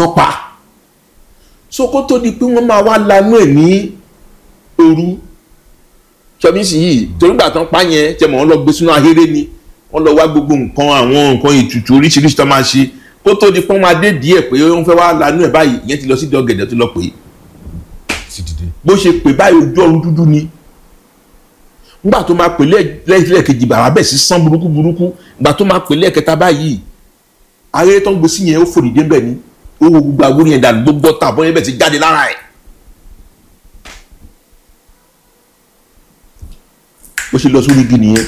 náà pa so kó tó di pé wọ́n máa wá lanú ẹ̀ ní òru sọmísì yìí torí gbà tán pa yẹn tẹ mọ̀ wọ́n lọ gbé sínú ahéré ni wọ́n lọ wá gbogbo nǹkan àwọn nǹkan ètùtù oríṣiríṣi tó máa ṣe kó tó di pé wọ́n máa dé díẹ̀ pé wọ́n fẹ́ wá lanú ẹ̀ báyìí ìyẹn ti lọ sí dọ́gẹ̀dẹ̀ tó lọ pè é ti dìde. bó ṣe pè báyìí ojú ọ̀run dúdú ni nígbà tó máa pè lẹ́ẹ̀kejì bàbá bẹ̀ sí sán burúkú burúkú nígbà tó máa pè lẹ́ẹ̀kẹta báyìí ayé tó ń gbé sí yẹn ó fòdìdé bẹ̀ ni ó wo gbogbo àwòrán yẹn dànù gbogbo ọ̀tá àbọ̀ yẹn bẹ̀ ti jáde lára ẹ̀. bó ṣe lọ sórí igi nìyẹn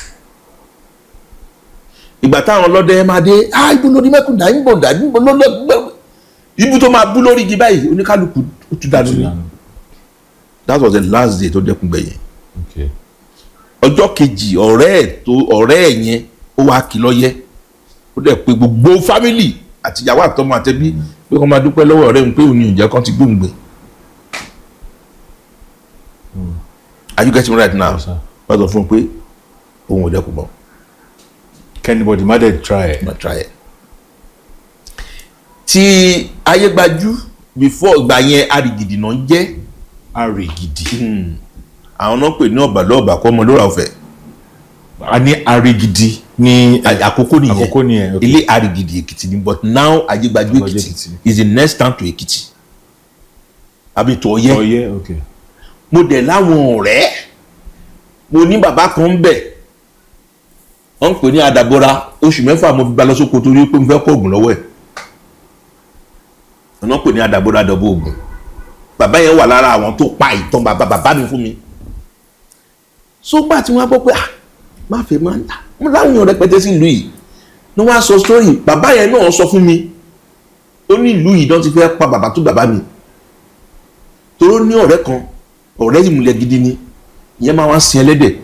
ìgbà táwọn ọlọ́dẹ máa dé ah ibo lórí mẹ́kùndà ibo dà ibo lọ́lọ́ ibu tó máa bú lórí igi báyìí oníkálukú ó tún dànù ni that was the last day tó dẹ́kun gbẹ̀yìn Okay. ọjọ́ kejì ọ̀rẹ́ ẹ̀ tó ọ̀rẹ́ ẹ̀ yẹn ó wá kí lọ́yẹ́ ó dẹ̀ pé gbogbo fámìlì àtìyàwó àtọmọ àtẹbí pé kó máa dúpẹ́ lọ́wọ́ ọ̀rẹ́ òun pé òun ní ìjẹ́ kan ti gbóǹgbẹ. are you getting right now Yes, sir. wọ́n sọ fún un pé òun ò dẹ́kun mọ́ kẹ́nìbọ̀dì má dẹ̀ try ẹ̀. ma try ẹ̀. tí ayégbájú before ìgbà yẹn arìgìdì náà ń jẹ́ àrè gidi. àwọn náà pè ní ọ̀bàlọ́ọ̀bà kọ́ ọmọ lóra ọ̀fẹ́ a ní àrè gidi ní àkókò nìyẹn àkókò nìyẹn. okay. ilé arigidi èkìtì ni but now ayégbájú Ayégbájú èkìtì Èkìtì. is the next town to èkìtì àbí tó yẹ ọyẹ okay. mo dẹ̀ láwọn ọ̀rẹ́ mo ní bàbá kan ń bẹ̀ wọ́n ń pè ní adàbọ̀ra oṣù mẹ́fà mo fi ba lọ sóko torí pé mo fẹ́ kó oògùn lọ́wọ́ ẹ̀ wọ́n pè ní adàbọ̀ra dọ̀bọ̀ oògùn bàbá yẹn wà lára àwọn tó pa ìtàn bàbá bàbá mi fún mi sógbà tí wọ́n á gbọ́ pé ah má fẹ́ máa ń tà mo láwọn èèyàn rẹpẹtẹ sí ìlú yìí ni wọ́n á sọ sórí bàbá yẹn náà sọ fún mi ó ní ìlú yìí náà ti fẹ́ pa bàbá tó bàbá mi toró ní ọ̀rẹ́ kan ọ̀rẹ́ ìmùlẹ̀ gidi ni ìyẹn máa wá sin ẹlẹ́dẹ̀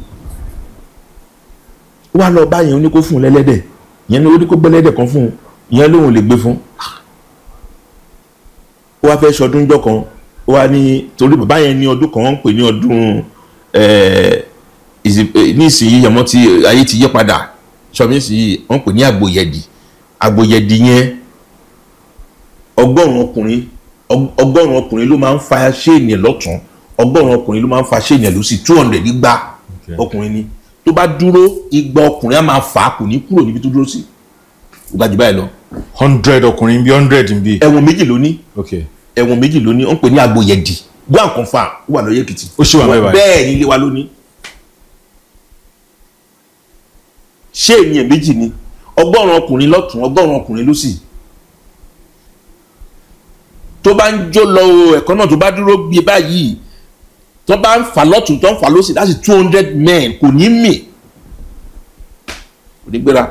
ó wá lọ bá yẹn ó ní kó fún un lẹ́lẹ́dẹ̀ ìyẹn ní ó ní kó gbẹ́lẹ́dẹ̀ kan fún un ìyẹn lóun ò lè gbé fún ó wá fẹ́ ṣọdún jọ kan ó wá ní torí bàbá yẹn ní ọdún kan wọ́n ń pè ní ọdún ẹ̀ẹ́ ìsì- eh, ní ìsinyìí yẹmọ tí ayé ti yí padà sọmi ìsinyìí wọ́n pè ní àgbòyẹ̀dì àgbòyẹ̀dì yẹn ọgọ́rùn ọkùnrin ọg- ọgọ́rùn ọkùnrin ló máa ń fa ṣéènì ẹ̀ lọ́tún ọgọ́rùn ọkùnrin ló máa ń fa ṣéènì ẹ̀ lọ́sì two hundred igba Okay. ọkùnrin ni tó bá dúró igba ọkùnrin á máa fà á kò ní kúrò níbi tó dúró sí ó ga jù báyìí lọ hundred ọkùnrin bí hundred ń bí. ẹ̀wọ̀n méjì ló ní okay. ẹ̀wọ̀n méjì ló ní wọ́n pè ní àgbòyẹ̀dì go and confirm ó wà lọ́yẹ̀ Èkìtì Ó ṣì wà báyìí báyìí. bẹ́ẹ̀ ni ilé wa ló ní ṣé ènìyàn méjì ni ọgọ́rùn ọkùnrin lọ́tún ọgọ́rùn ọkùnrin lósì tó bá ń jó lọ o ẹ̀kọ́ náà tó bá dúró gbé báyìí tó bá ń fà lọ́tún tó ń fà lósì láti two hundred men kò ní mì kò ní gbéra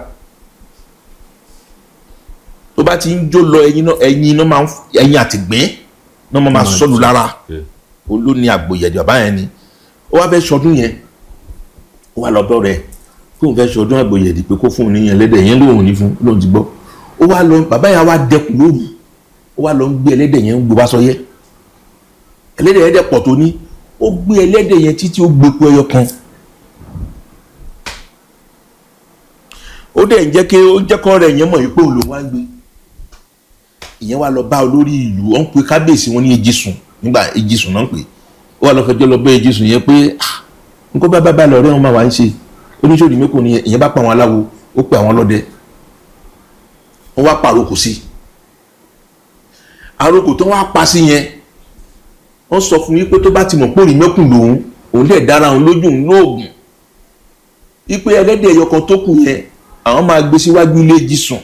tó bá ti ń jó lọ ẹyin náà ẹyin náà máa ń ẹyin àtìgbín náà máa máa sọlù lára Okay. olóní àgbòyẹ̀dì bàbá yẹn ni ó wá fẹ́ sọdún yẹn ó wá lọ́dọ̀ rẹ̀ kó n fẹ́ sọdún àgbòyẹ̀dì pé kó fún un níyẹn ẹlẹ́dẹ̀ yẹn lóhùn ní fún lóhùn ti gbọ́ ó wá lọ bàbá yẹn wá dẹkùn lóru ó wá lọ ń gbé ẹlẹ́dẹ̀ yẹn ń gbé wá sọyẹ́ ẹlẹ́dẹ̀ yẹn dẹ̀ pọ̀ tó ní ó gbé ẹlẹ́dẹ̀ yẹn títí ó gbé epo ẹyọ kan ó dẹ̀ ń jẹ́ kí ó jẹ́ kọ́ rẹ̀ yẹn mọ̀ yìí pé òun ló wá ń gbé ìyẹn wá lọ bá olórí ìlú ó ń pe kábíyèsí wọn ní Ejísùn nígbà Ejísùn náà ń pè ó wà lọ fẹjọ́ lọ bá Ejísùn yẹn pé "Ah, nǹkan bá bá bá lọ ọ̀rẹ́ wọn máa wá ń ṣe oníṣòwò mẹ́kò ni ìyẹn bá pa àwọn aláwo ó pe àwọn ọlọ́dẹ wọ́n wá pàrokò sí àrokò tó wá pa sí yẹn wọ́n sọ fún yín pé tó bá ti mọ̀ pé òrì mẹ́kùn lòun òun dẹ̀ dára òun lójú òun lóògùn ipe ẹlẹ́dẹ̀ ẹyọ kan tó kù yẹn àwọn máa gbé síwájú ilé Ejísùn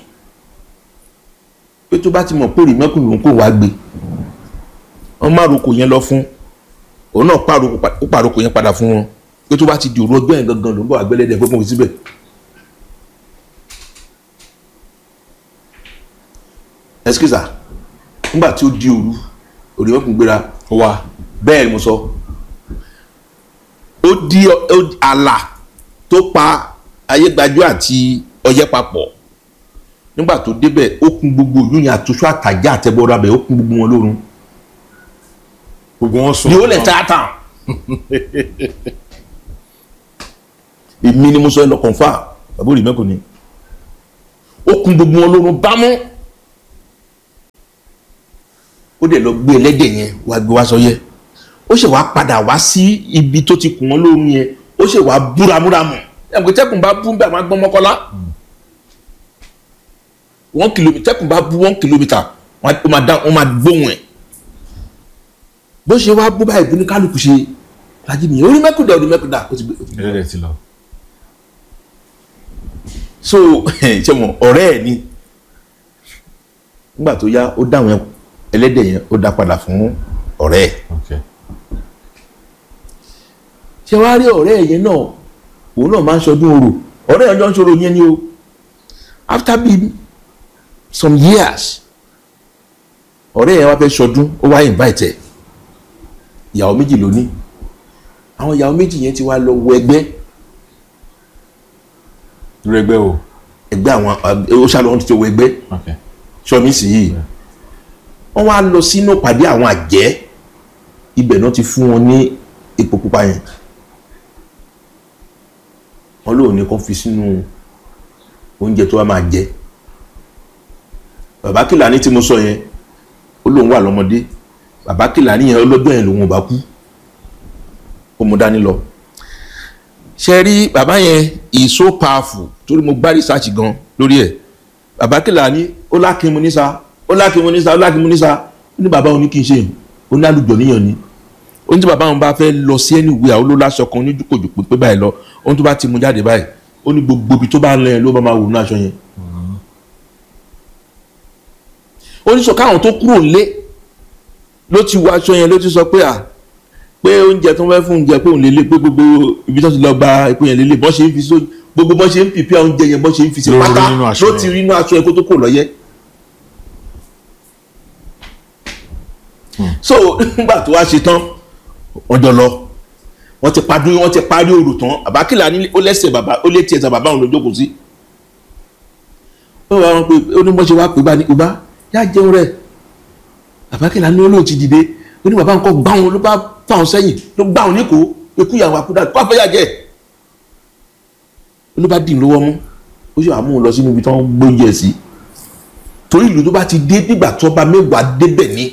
pé tó bá ti mọ̀ pé òrì mẹ́kùn lòun kò wá gbé wọ́n má roko yẹn lọ fún òun náà pàrokò pa- ó pàrokò yẹn padà fún wọn pé tó bá ti di òru ọjọ́ yẹn gangan ló ń bọ̀ àgbẹ̀lẹ́dẹ̀ pé kò sí síbẹ̀. ẹsikísà nígbà tí ó di òru òrì mẹ́kùn gbéra ó wà. bẹ́ẹ̀ ni mo sọ ó di ọ- ó di àlà tó pa ayégbájú àti ọyẹ́ papọ̀ nígbà tó débẹ̀ ó kún gbogbo ìlú yẹn àtúnṣe àtàjà àtẹ̀bọ̀rọ̀ abẹ ó kún gbogbo wọn lórun gbogbo wọn sùn. ni ó lẹ̀ tá a tàn èmi ni mo sọ ẹ lọ kọ̀ǹfà bàbá òrì mẹ́kùn ni ó kún gbogbo wọn lórun bámú ó dẹ̀ lọ gbé ẹlẹ́dẹ̀ yẹn wá gbé wá sọ́yẹ́ ó ṣe wá padà wá sí ibi tó ti kùn wọ́n lóhun yẹn ó ṣe wá búramúramù ẹ̀mùkẹ́ tẹ́kùn bá bú bẹ́ẹ̀ máa gbọ́n mọ́kọ́lá one kilometre tẹ́kùn bá bú one kilometre wọ́n á- ó máa dá wọ́n máa gbóhùn ẹ̀ bó ṣe wá bú báyìí bíní kálukú ṣe lajú nìyẹn orí mẹ́kúndà orí mẹ́kúndà ó ti gbé ẹlẹ́dẹ̀ ti lọ. so ṣe mọ ọ̀rẹ́ ẹ̀ ni nígbà tó yá ó dáwọn ẹlẹ́dẹ̀ yẹn ó dá padà fún ọ̀rẹ́ ẹ̀ ok ṣe wá rí ọ̀rẹ́ ẹ̀ yẹn náà òun náà máa ń ṣọdún orò ọ̀rẹ́ ẹ̀ ọjọ́ ń ṣòro yẹn ni o after be some years ọ̀rẹ́ ẹ̀ wá fẹ́ ṣọdún ó wá invite ẹ̀ ìyàwó méjì ló ní àwọn ìyàwó méjì yẹn ti wá lọ wọ ẹgbẹ́ irú ẹgbẹ́ o ẹgbẹ́ àwọn ó ṣàlọ́ ti wọ ẹgbẹ́ ok sọmi sì yìí wọ́n wá lọ sínú pàdé àwọn àjẹ́ ibẹ̀ náà ti fún wọn ní epo pupa yẹn wọ́n lóun ní kó fi sínú oúnjẹ tó wá máa jẹ bàbá Kìlàní tí mo sọ yẹn ó lóun wà lọ́mọdé bàbá Kìlàní yẹn ọlọ́jọ́ yẹn lòun ò bá kú ó mú dání lọ ṣe rí bàbá yẹn is so powerful torí mo gbá research gan lórí ẹ̀ bàbá Kìlàní ó lákìmù nísà ó lákìmù nísà ó lákìmù nísà ó ní bàbá òun ní kí n ṣe yìí ó ní àlùjọ níyàn ni ó ní tí bàbá òun bá fẹ́ lọ sí ẹni ìwé àwọn olóláṣọ kan oníjúkòjò pé báyìí lọ ó ní tó bá ti mú jáde báyìí ó ní gbogbo ibi tó bá ń lọ yẹn ló bá máa wò ní aṣọ yẹn. ó ní sọ káwọn tó kúrò lé ló ti wọ aṣọ yẹn ló ti sọ pé à pé oúnjẹ tó ń fẹ́ fún oúnjẹ pé òun lè lé pé gbogbo ibi tó ti lọ gba epo yẹn lélẹ̀ bọ́n ṣe ń fi sójú gbogbo bọ́n ṣe ń pìpì oúnjẹ yẹn bọ́n ṣe ń fi sí Ló rí pátá nínú aṣọ ló yẹn. ti rí inú aṣọ yẹn kó tó kúrò lọ́yẹ́. so nígbà tó wá ṣe tán wọ́n jọ lọ wọ́n ti parí wọ́n ti parí òrò tán bàbá Kìlàní ó lẹ́sẹ̀ bàbá ó létí ẹsẹ̀ bàbá òun ló jókòó sí. ó wà wọn pé ó ní bọ́n ṣe wá pé bá ní ibà yá jẹun rẹ̀ bàbá Kìlàní ó lóun ti dìde ó ní bàbá nǹkan gbá wọn ló bá fà wọn sẹ́yìn ló gbá wọn níkòó ekú ìyàwó àkúdà kó àfẹ́yà jẹ́ ló bá dì lówó mú ó sì wà mú un lọ sínú ibi tí wọ́n gbóúnjẹ sí torí ìlú tó bá ti dé nígbà tó bá mẹ́wàá débẹ̀ ni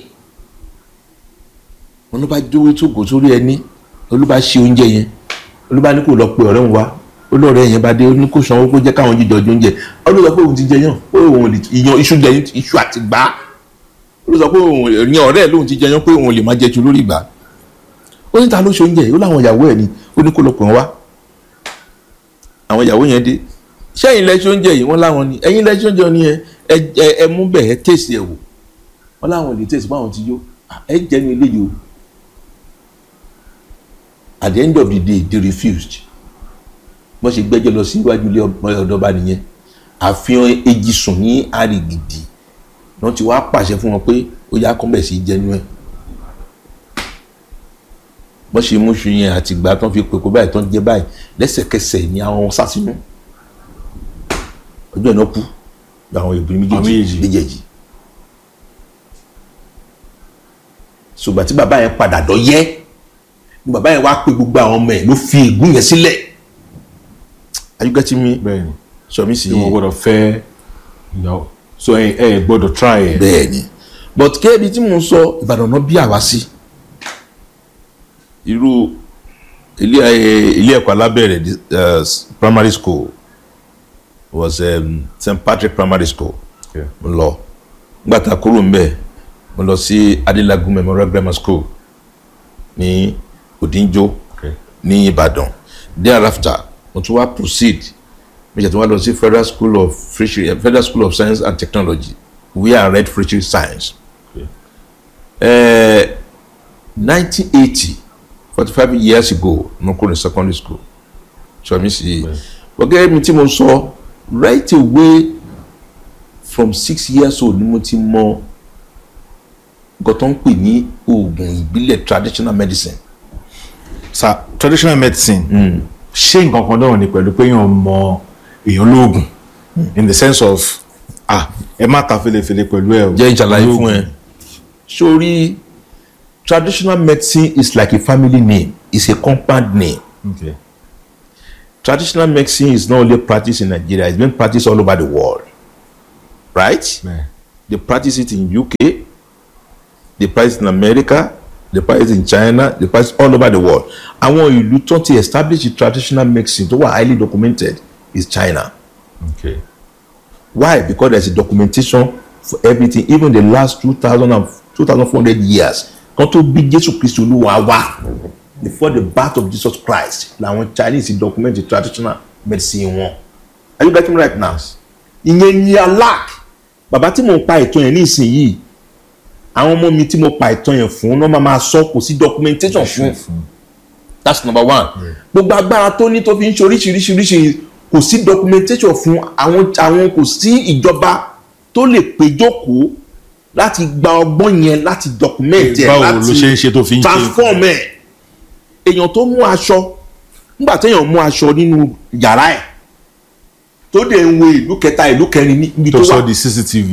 wọn ló bá jówó tóògùn sórí ẹni ló bá ṣe oúnjẹ yẹn ló bá ní kó lọ pe ọ̀rẹ́ òun wá ó lọ́ọ̀rẹ́ yẹn bá dé ó ní kó sanwó kó jẹ́ káwọn jíjọ jọ oúnjẹ ó ló sọ pé òun ti jẹ yàn ó òun lè yan iṣu jẹ iṣu àti gbá ó ló sọ pé òun yan ọ̀rẹ́ ẹ̀ lóun ti jẹ yàn pé òun lè má jẹ ju lórí ìgbà ó ní ta ló ṣe oúnjẹ yìí ó láwọn ìyàwó ẹ̀ ni ó ní kó lọ pè wọ́n wá àwọn ìyàwó yẹn dé sẹ́yìn lẹ́sẹ̀ oúnjẹ yìí wọ́n láwọn ni ẹ̀yin lẹ́sẹ̀ oúnjẹ ni ẹ ẹ ẹ mú bẹ́ẹ̀ ẹ tèsì ẹ̀ wò wọ́n láwọn lè tèsì báwọn ti yó ẹ jẹ́nu eléyìí o at the end of the day they refused wọ́n ṣe gbẹ́jọ́ lọ sí iwájú ilé ọ̀dọ́ba nìyẹn àfihàn èjì sùn ní àrègidì wọ́n ti wá pàṣẹ fún wọn pé ó yá kọ́ńbẹ̀ sí jẹ́nu ẹ̀ wọ́n ṣe mú ṣu yẹn àtìgbà tán fi pèkó báyìí tán jẹ́ báyìí lẹ́sẹ̀kẹsẹ̀ ni àwọn sá sínú ọjọ́ ìná kú àwọn obìnrin Àwọn méjèèjì méjèèjì. méjèèjì ṣùgbọ́n tí bàbá yẹn padà dọ̀ yẹ́ ni bàbá yẹn wá pé gbogbo àwọn ọmọ ẹ̀ ló fi ègún yẹn sílẹ̀ are you getting me bẹ́ẹ̀ ni sọ mi sì tí wọ́n yé gbọ́dọ̀ fẹ́ ìyàwó so ẹ ẹ gbọ́dọ̀ try ẹ. bẹ́ẹ̀ ni but kéèbi tí mo ń sọ Ìbàdàn náà bí àwa sí irú ilé ẹ- ilé ẹ̀kọ́ alábẹ̀rẹ̀ di- uh, primary school was um, St Patrick primary school Okay. mo lọ nígbà tá a kúrò ń bẹ̀ mo lọ sí Adelagun Memorial Grammar School ní Odinjo Okay. ní Ìbàdàn thereafter mo tún wá proceed mo ṣe tún wá lọ sí Federal School of Fishery Federal School of Science and Technology where I read fishery science. Okay. Uh, 1980 45 years ago mo kúrò ní secondary school so mi sì gbọ́gẹ́ mi tí mo sọ right away from six years old ni mo ti mọ nǹkan tó ń pè ní oògùn ìbílẹ̀ traditional medicine sa traditional medicine ṣé nǹkan kan náà ni pẹ̀lú pé èèyàn mọ èèyàn lóògùn in the sense of ah ẹ má ta felefele pẹ̀lú ẹ o jẹ́ ìjàlàyé fún ẹ sórí traditional medicine is like a family name it's a compound name okay. traditional medicine is not only practiced in Nigeria it's being practiced all over the world right Yeah. they practice it in UK they practice in America they practice in China they practice all over the world àwọn ìlú tó ti establish traditional medicine tó wà highly documented is China okay why because there is a documentation for everything even the last two thousand and two thousand four hundred years kan tó bí Jésù Kristi Olúwa wá before the birth of Jesus Christ làwọn Chinese document the traditional medicine wọn are you getting me right now ìyẹn ni alack bàbá tí mò ń pa ìtàn yẹn ní ìsinyìí àwọn ọmọ mi tí mo pa ìtàn yẹn fún náà máa máa sọ kò sí documentation fún that's number one gbogbo agbára tó ní tó fi ń ṣe oríṣiríṣiríṣi kò sí documentation fún àwọn àwọn kò sí ìjọba tó lè péjókòó láti gba ọgbọ́n yẹn láti document ẹ̀ báwo ló láti ṣe ń ṣe tó fi ń ṣe transform ẹ̀ èèyàn tó mú aṣọ nígbà téèyàn mú aṣọ nínú yàrá ẹ̀ tó dẹ̀ ń wo ìlú kẹta ìlú kẹrin níbi tó tó wà sọ di cctv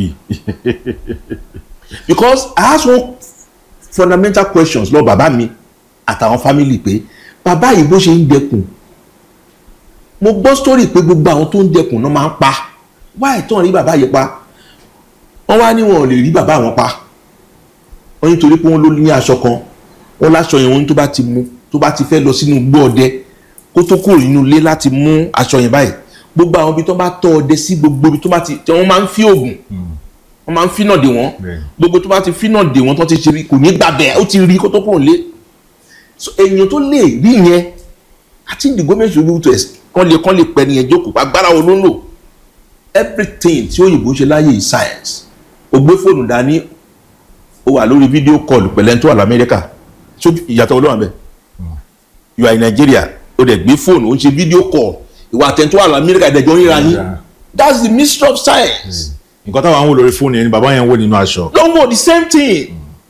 because I ask one fundamental questions lọ bàbá mi àtàwọn family pé bàbá yìí bó ṣe ń dẹkùn mo gbọ́ story pé gbogbo àwọn tó ń dẹkùn náà máa ń pa why tán rí bàbá yìí pa wọ́n wá ní wọn ò lè rí bàbá wọn pa wọ́n nítorí pé wọ́n ló ní aṣọ kan wọ́n láṣọ yẹn wọ́n tó bá ti mú tó bá ti fẹ́ lọ sínú igbó ọdẹ kó tó kúrò nínú ilé láti mú aṣọ yẹn báyìí gbogbo àwọn ibi tó bá tọ́ ọdẹ sí gbogbo ibi tó bá ti wọ́n máa ń fi oògùn wọ́n máa ń fínà dè wọ́n Bẹ́ẹ̀. gbogbo tó bá ti fínà dè wọ́n tó ti ṣe rí kò ní gbàbẹ̀ ó ti rí kó tó kúrò lé so èèyàn tó lè rí yẹn àti the government should be able to ex- kán lè kán lè pẹ́ nìyẹn jókòó agbára wo ló ń lò everything tí òyìnbó ń ṣe láyé is science o gbé fóònù dání o wà lórí fídíò kọlù pẹ̀lẹ́ tó wà lamẹ́ríkà so ìyàtọ̀ olóhùn abẹ you are in Nigeria o dẹ̀ gbé fóònù o ń ṣe fídíò kọlù ìwà àtẹ̀ntó wà lamẹ́ríkà ìdẹ̀jọ́ ríra yín Yeah. that's the mystery of science. nǹkan táwọn àwọn wò lórí fóònù yẹn ni bàbá yẹn wò nínú aṣọ no more the same thing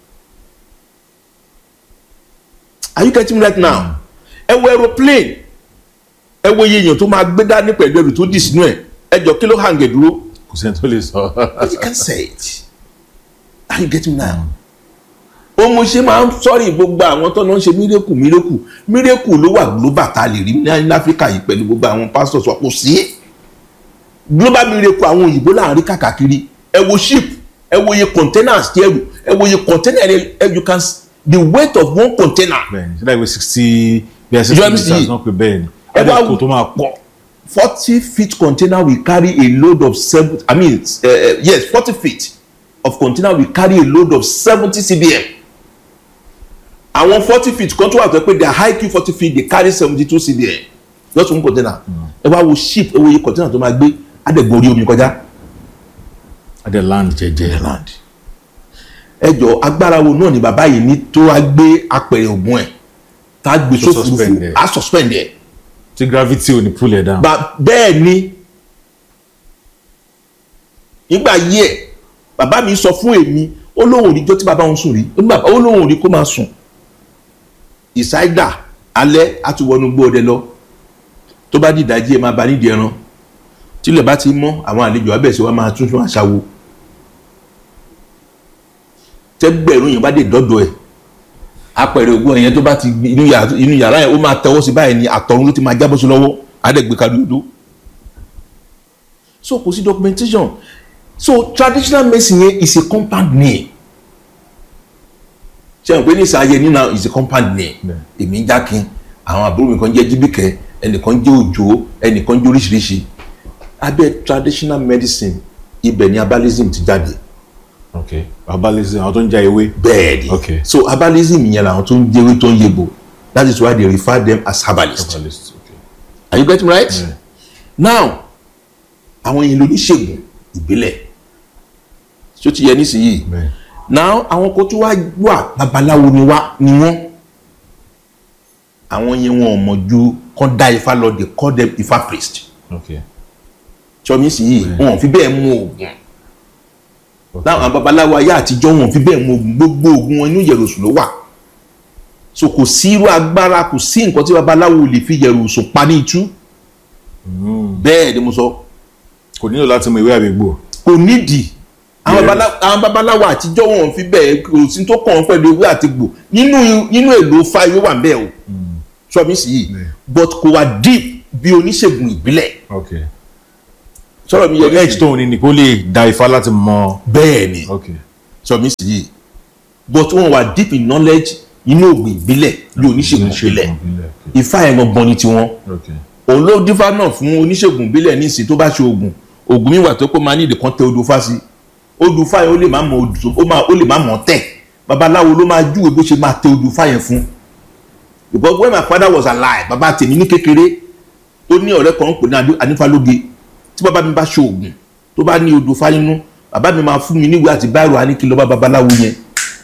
are you getting me right now ẹ wo aeroplane ẹ wo iye èèyàn tó máa gbé dání pẹ̀lú ẹrù tó dì sínú ẹ̀ ẹ jọ kí ló hàn gẹ̀ dúró kò sẹ́ni tó lè sọ you can say it are you getting me now ó mo ṣe máa ń sọ́rí gbogbo àwọn tó náà ń ṣe mírèkù mírèkù mírèkù ló wà global tá a lè rí ní áfíríkà yìí pẹ̀lú gbogbo àwọn pastors wa kò sí global miracle àwọn òyìnbó láàrin kàkàkiri ẹ wo ship ẹ wo iye containers tí ẹrù ẹ wo iye container ẹ you can s- the weight of one container bẹ́ẹ̀ni ṣe láìpẹ́ sixty bí ẹ sixty Ìjọba meters MCE. náà pé bẹ́ẹ̀ni Ẹ ẹ bá bá kó wù- tó máa pọ̀ forty feet container will carry a load of seven i mean uh, uh, yes forty feet of container will carry a load of seventy cbm àwọn forty feet kan tó wà tó pé their high q forty feet dey carry seventy two cbm just one container ẹ wá wo ship ẹ wo iye container tó máa gbé adẹ̀gbọ́n orí omi kọjá adé land jẹjẹ land ẹ jọ agbára wo náà ni bàbá yìí ní tó wá gbé apẹ̀rẹ̀ ògùn ẹ̀ tá a gbé Tó suspend sófurufú ẹ̀. á suspend ẹ̀ tí gravity ò ní pull ẹ̀ down Ba- bẹ́ẹ̀ ni nígbà yí ẹ̀ bàbá mi sọ fún èmi ó lóun ò rí jọ́ tí bàbá òun sùn rí ó ní bàbá ó lóun ò rí kó máa sùn ìsáídà alẹ́ á ti wọnú gbó ọdẹ lọ tó bá di ìdájí ẹ máa ba nídìí ẹran tílẹ̀ bá ti mọ́ àwọn àlejò abẹ́sí wa máa tún tún àṣàwò tẹ́gbẹ̀rún yẹn bá dé dọ́dọ̀ ẹ̀ apẹ̀rẹ̀ ògùn ẹ̀yẹn tó bá ti gbé inú yàrá inú yàrá yẹn ó máa tẹwọ́ sí báyìí ni àtọ̀run ló ti máa jábọ́ sí lọ́wọ́ àdẹ́gbẹ́ kadúdú so kò sí documentation so traditional medicine yẹn is a compound name ṣé o pé ní ìsàyẹ nínú is a compound name Bẹ́ẹ̀. èmi ń jákin àwọn àbúrò mi kan jẹ́ jíbìkẹ́ ẹnìkan jẹ́ òjò ẹnìkan jẹ́ oríṣiríṣi abẹ́ traditional medicine ibẹ̀ ni herbalism ti jáde ok herbalism àwọn tó ń já ewé bẹ́ẹ̀ ni Okay. so herbalism yẹn làwọn tó ń jẹ́wé tó ń yegbò that is why they refer them as herbalists herbalist ok are you getting right Yeah. now àwọn yẹn lóníṣègùn ìbílẹ̀ tí ó ti yẹ nísìnyí bẹ́ẹ̀ now àwọn kan tó wá wà babaláwo ni wá ni wọ́n àwọn yẹn wọn ò mọ̀ ju kán dá ifá lọ they call them ifá priest ok tí ọmọ nísìnyí wọn ò fi bẹ́ẹ̀ mú oògùn ok láwọn babaláwo ayé àtijọ́ wọn ò fi bẹ́ẹ̀ mú oògùn gbogbo oògùn wọn inú yẹ̀rọ̀sùn ló wà so kò sí irú agbára kò sí nǹkan tí babaláwo lè fi yẹ̀rọ̀sùn pa ní itú bẹ́ẹ̀ ni mo sọ kò nílò láti mọ ìwé àbígbò kò nídìí àwọn Yes. babala- àwọn babaláwo àtijọ́ wọn ò fi bẹ́ẹ̀ kò sí tó kàn án pẹ̀lú ewé àti gbò nínú nínú èlò fa ewé wà ń bẹ́ẹ̀ o sọmi sì yìí Yeah. but kò wá deep bí oníṣègùn ìbílẹ̀ ok sọ̀rọ̀ mi yẹ edge tóun ní ni kó lè da ifá láti mọ bẹ́ẹ̀ ni ok sọmi sì yìí but wọn wà deep in knowledge inú ògùn ìbílẹ̀ bí oníṣègùn ìbílẹ̀ ifá yẹn gangan ni tiwọn okay òun ló dífá náà fún oníṣègùn ìbílẹ̀ nísìnyí tó bá ṣe oògùn oògùn mi wà tó pé máa ní ìdí kan tẹ odò fá sí odò fá yẹn ó lè má mọ odò ó máa ó lè má mọ tẹ babaláwo ló máa júwe bó ṣe máa tẹ odò fá yẹn fún because when my father was alive bàbá tèmi ní kékeré ó ní ọ̀rẹ́ kan ń pè ní anífálóge tí bàbá mi bá ṣe oògùn tó bá ní odò fá nínú bàbá mi máa fún mi níwèé àti báyìí á ní kí n lọ bá babaláwo yẹn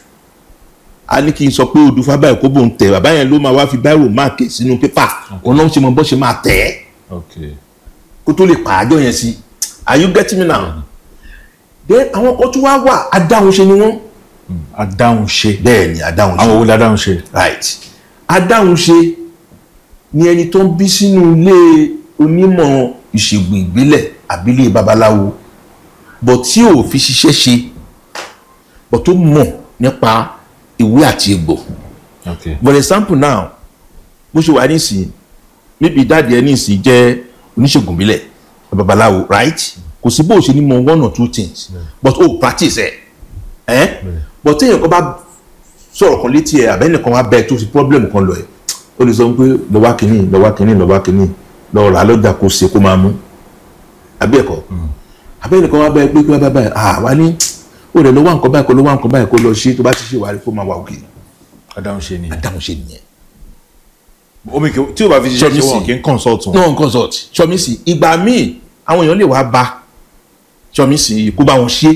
a ní kí n sọ pé odò fá báyìí kó bò ń tẹ bàbá yẹn ló máa wá fi báyìí máàkì sínú pépà òun náà ń ṣe mọ bó ṣe máa tẹ̀ ẹ́ okay kó tó lè pààjọ yẹn sí are you getting me now then àwọn kan tó wá wà adáhunṣe ni wọ́n adáhunṣe bẹ́ẹ̀ ni adáhunṣe àwọn wo ládáhunṣe right adáhunṣe ni ẹni tó ń bí sínú ilé onímọ̀ ìṣègùn ìbílẹ̀ àbílẹ̀ babaláwo bọ̀ tí ò fi ṣiṣẹ́ ṣe bọ̀ tó mọ̀ nípa ìwé àti egbò okay for example now bó ṣe wà nísìnyí níbi ìdádi ẹ nísìnyí jẹ́ oníṣègùn ìbílẹ̀ babaláwo right kò sí bó o ṣe ní mọ one or two things but o practice ẹ ẹ but téèyàn kan bá sọ̀rọ̀ kan létí ẹ àbẹ́nìkan wá bẹ́ẹ̀ tó fi problem kan lọ ẹ ó lè sọ pé lọ́wọ́ kínní lọ́wọ́ kínní lọ́wọ́ kínní lọ́wọ́ rà lọ́jà kó ṣe kó máa mú àbí ẹ̀kọ́ àbẹ́nìkan wá bẹ́ẹ̀ pé kí wọ́n bá báyìí à wá ní ó rẹ̀ lọ́wọ́ nǹkan báyìí kó lọ́wọ́ nǹkan báyìí kó lọ ṣe tó bá ti ṣe wàá rí kó máa wà òkè adáhunṣe ni adáhùn ṣe nìyẹn. omi kì tí o bá fi ṣiṣẹ́ ṣe Ṣọ́bíìsì. wọn kì í consult wọn no consult sọmísì ìgbà míì àwọn èèyàn lè wá bá sọmísì kó bá wọn ṣe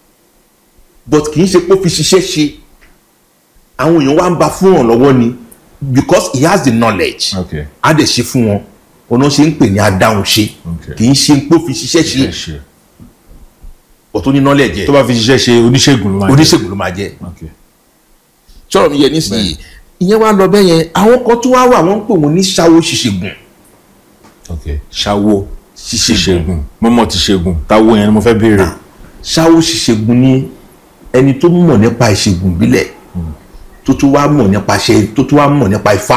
but kì í ṣe pé ó fi ṣiṣẹ́ ṣe àwọn èèyàn wá ń bá fún wọn lọ́wọ́ ni because he has the knowledge okay á dẹ̀ ṣe fún wọn ọ̀nà ṣe ń pè ní adáhùn ṣe Okay. kì í ṣe pé ó fi ṣiṣẹ́ ṣe ṣe ṣe but tó ní knowledge tó yẹ bá fi ṣiṣẹ́ ṣe oníṣègùn ló máa jẹ́. oníṣègùn ló máa jẹ́ okay sọ̀rọ̀ mi yẹ nísìnyí ìyẹn wá lọ bẹ́ẹ̀ yẹn àwọn kan tó wá wà wọ́n ń pè wọ́n ní ṣáwó ṣìṣègùn okay ṣàwo ṣìṣègùn ṣìṣègùn mọ́mọ́ ti ṣègùn táwo yẹn ni mo fẹ́ béèrè ṣáwó ṣìṣègùn ni ẹni tó mọ̀ nípa ìṣègùn ìbílẹ̀ tó tún wá mọ̀ nípa ṣe tó tún wá mọ̀ nípa ifá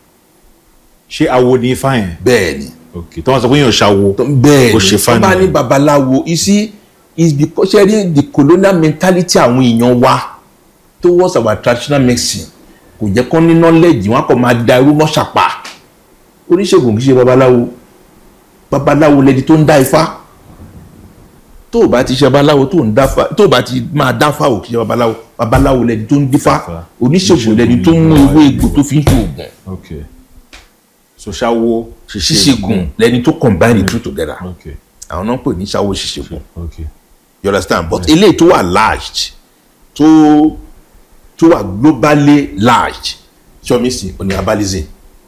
ṣé awo ni ifá yẹn bẹ́ẹ̀ ni okay tó wọn sọ pé yàn ṣàwo tó- bẹ́ẹ̀ Ó ni ṣe tó bá fáànì. ní babaláwo isi is because ṣe rí the colonial mentality àwọn èèyàn wa towards our traditional medicine kò jẹ́ kó ní knowledge wọn kò máa da irú mọ́ ṣàpá oníṣègùn kì í ṣe babaláwo babaláwo lẹni tó ń dá ifá tó o bá ti ṣe babaláwo tó ń dáfá tó o bá ti máa dáfá ò kì í ṣe babaláwo babaláwo lẹni tó ń dífá Dífá. oníṣègùn lẹni tó ń mú ewé egbò tó fi ń ṣe oògùn okay so ṣàwo ṣíṣègùn lẹni tó combine the two together okay àwọn náà ń pè ní ṣáwó ṣíṣègùn okay you understand but eléyìí tó wà large tó tó wà globally large ṣọmísì òní abalizin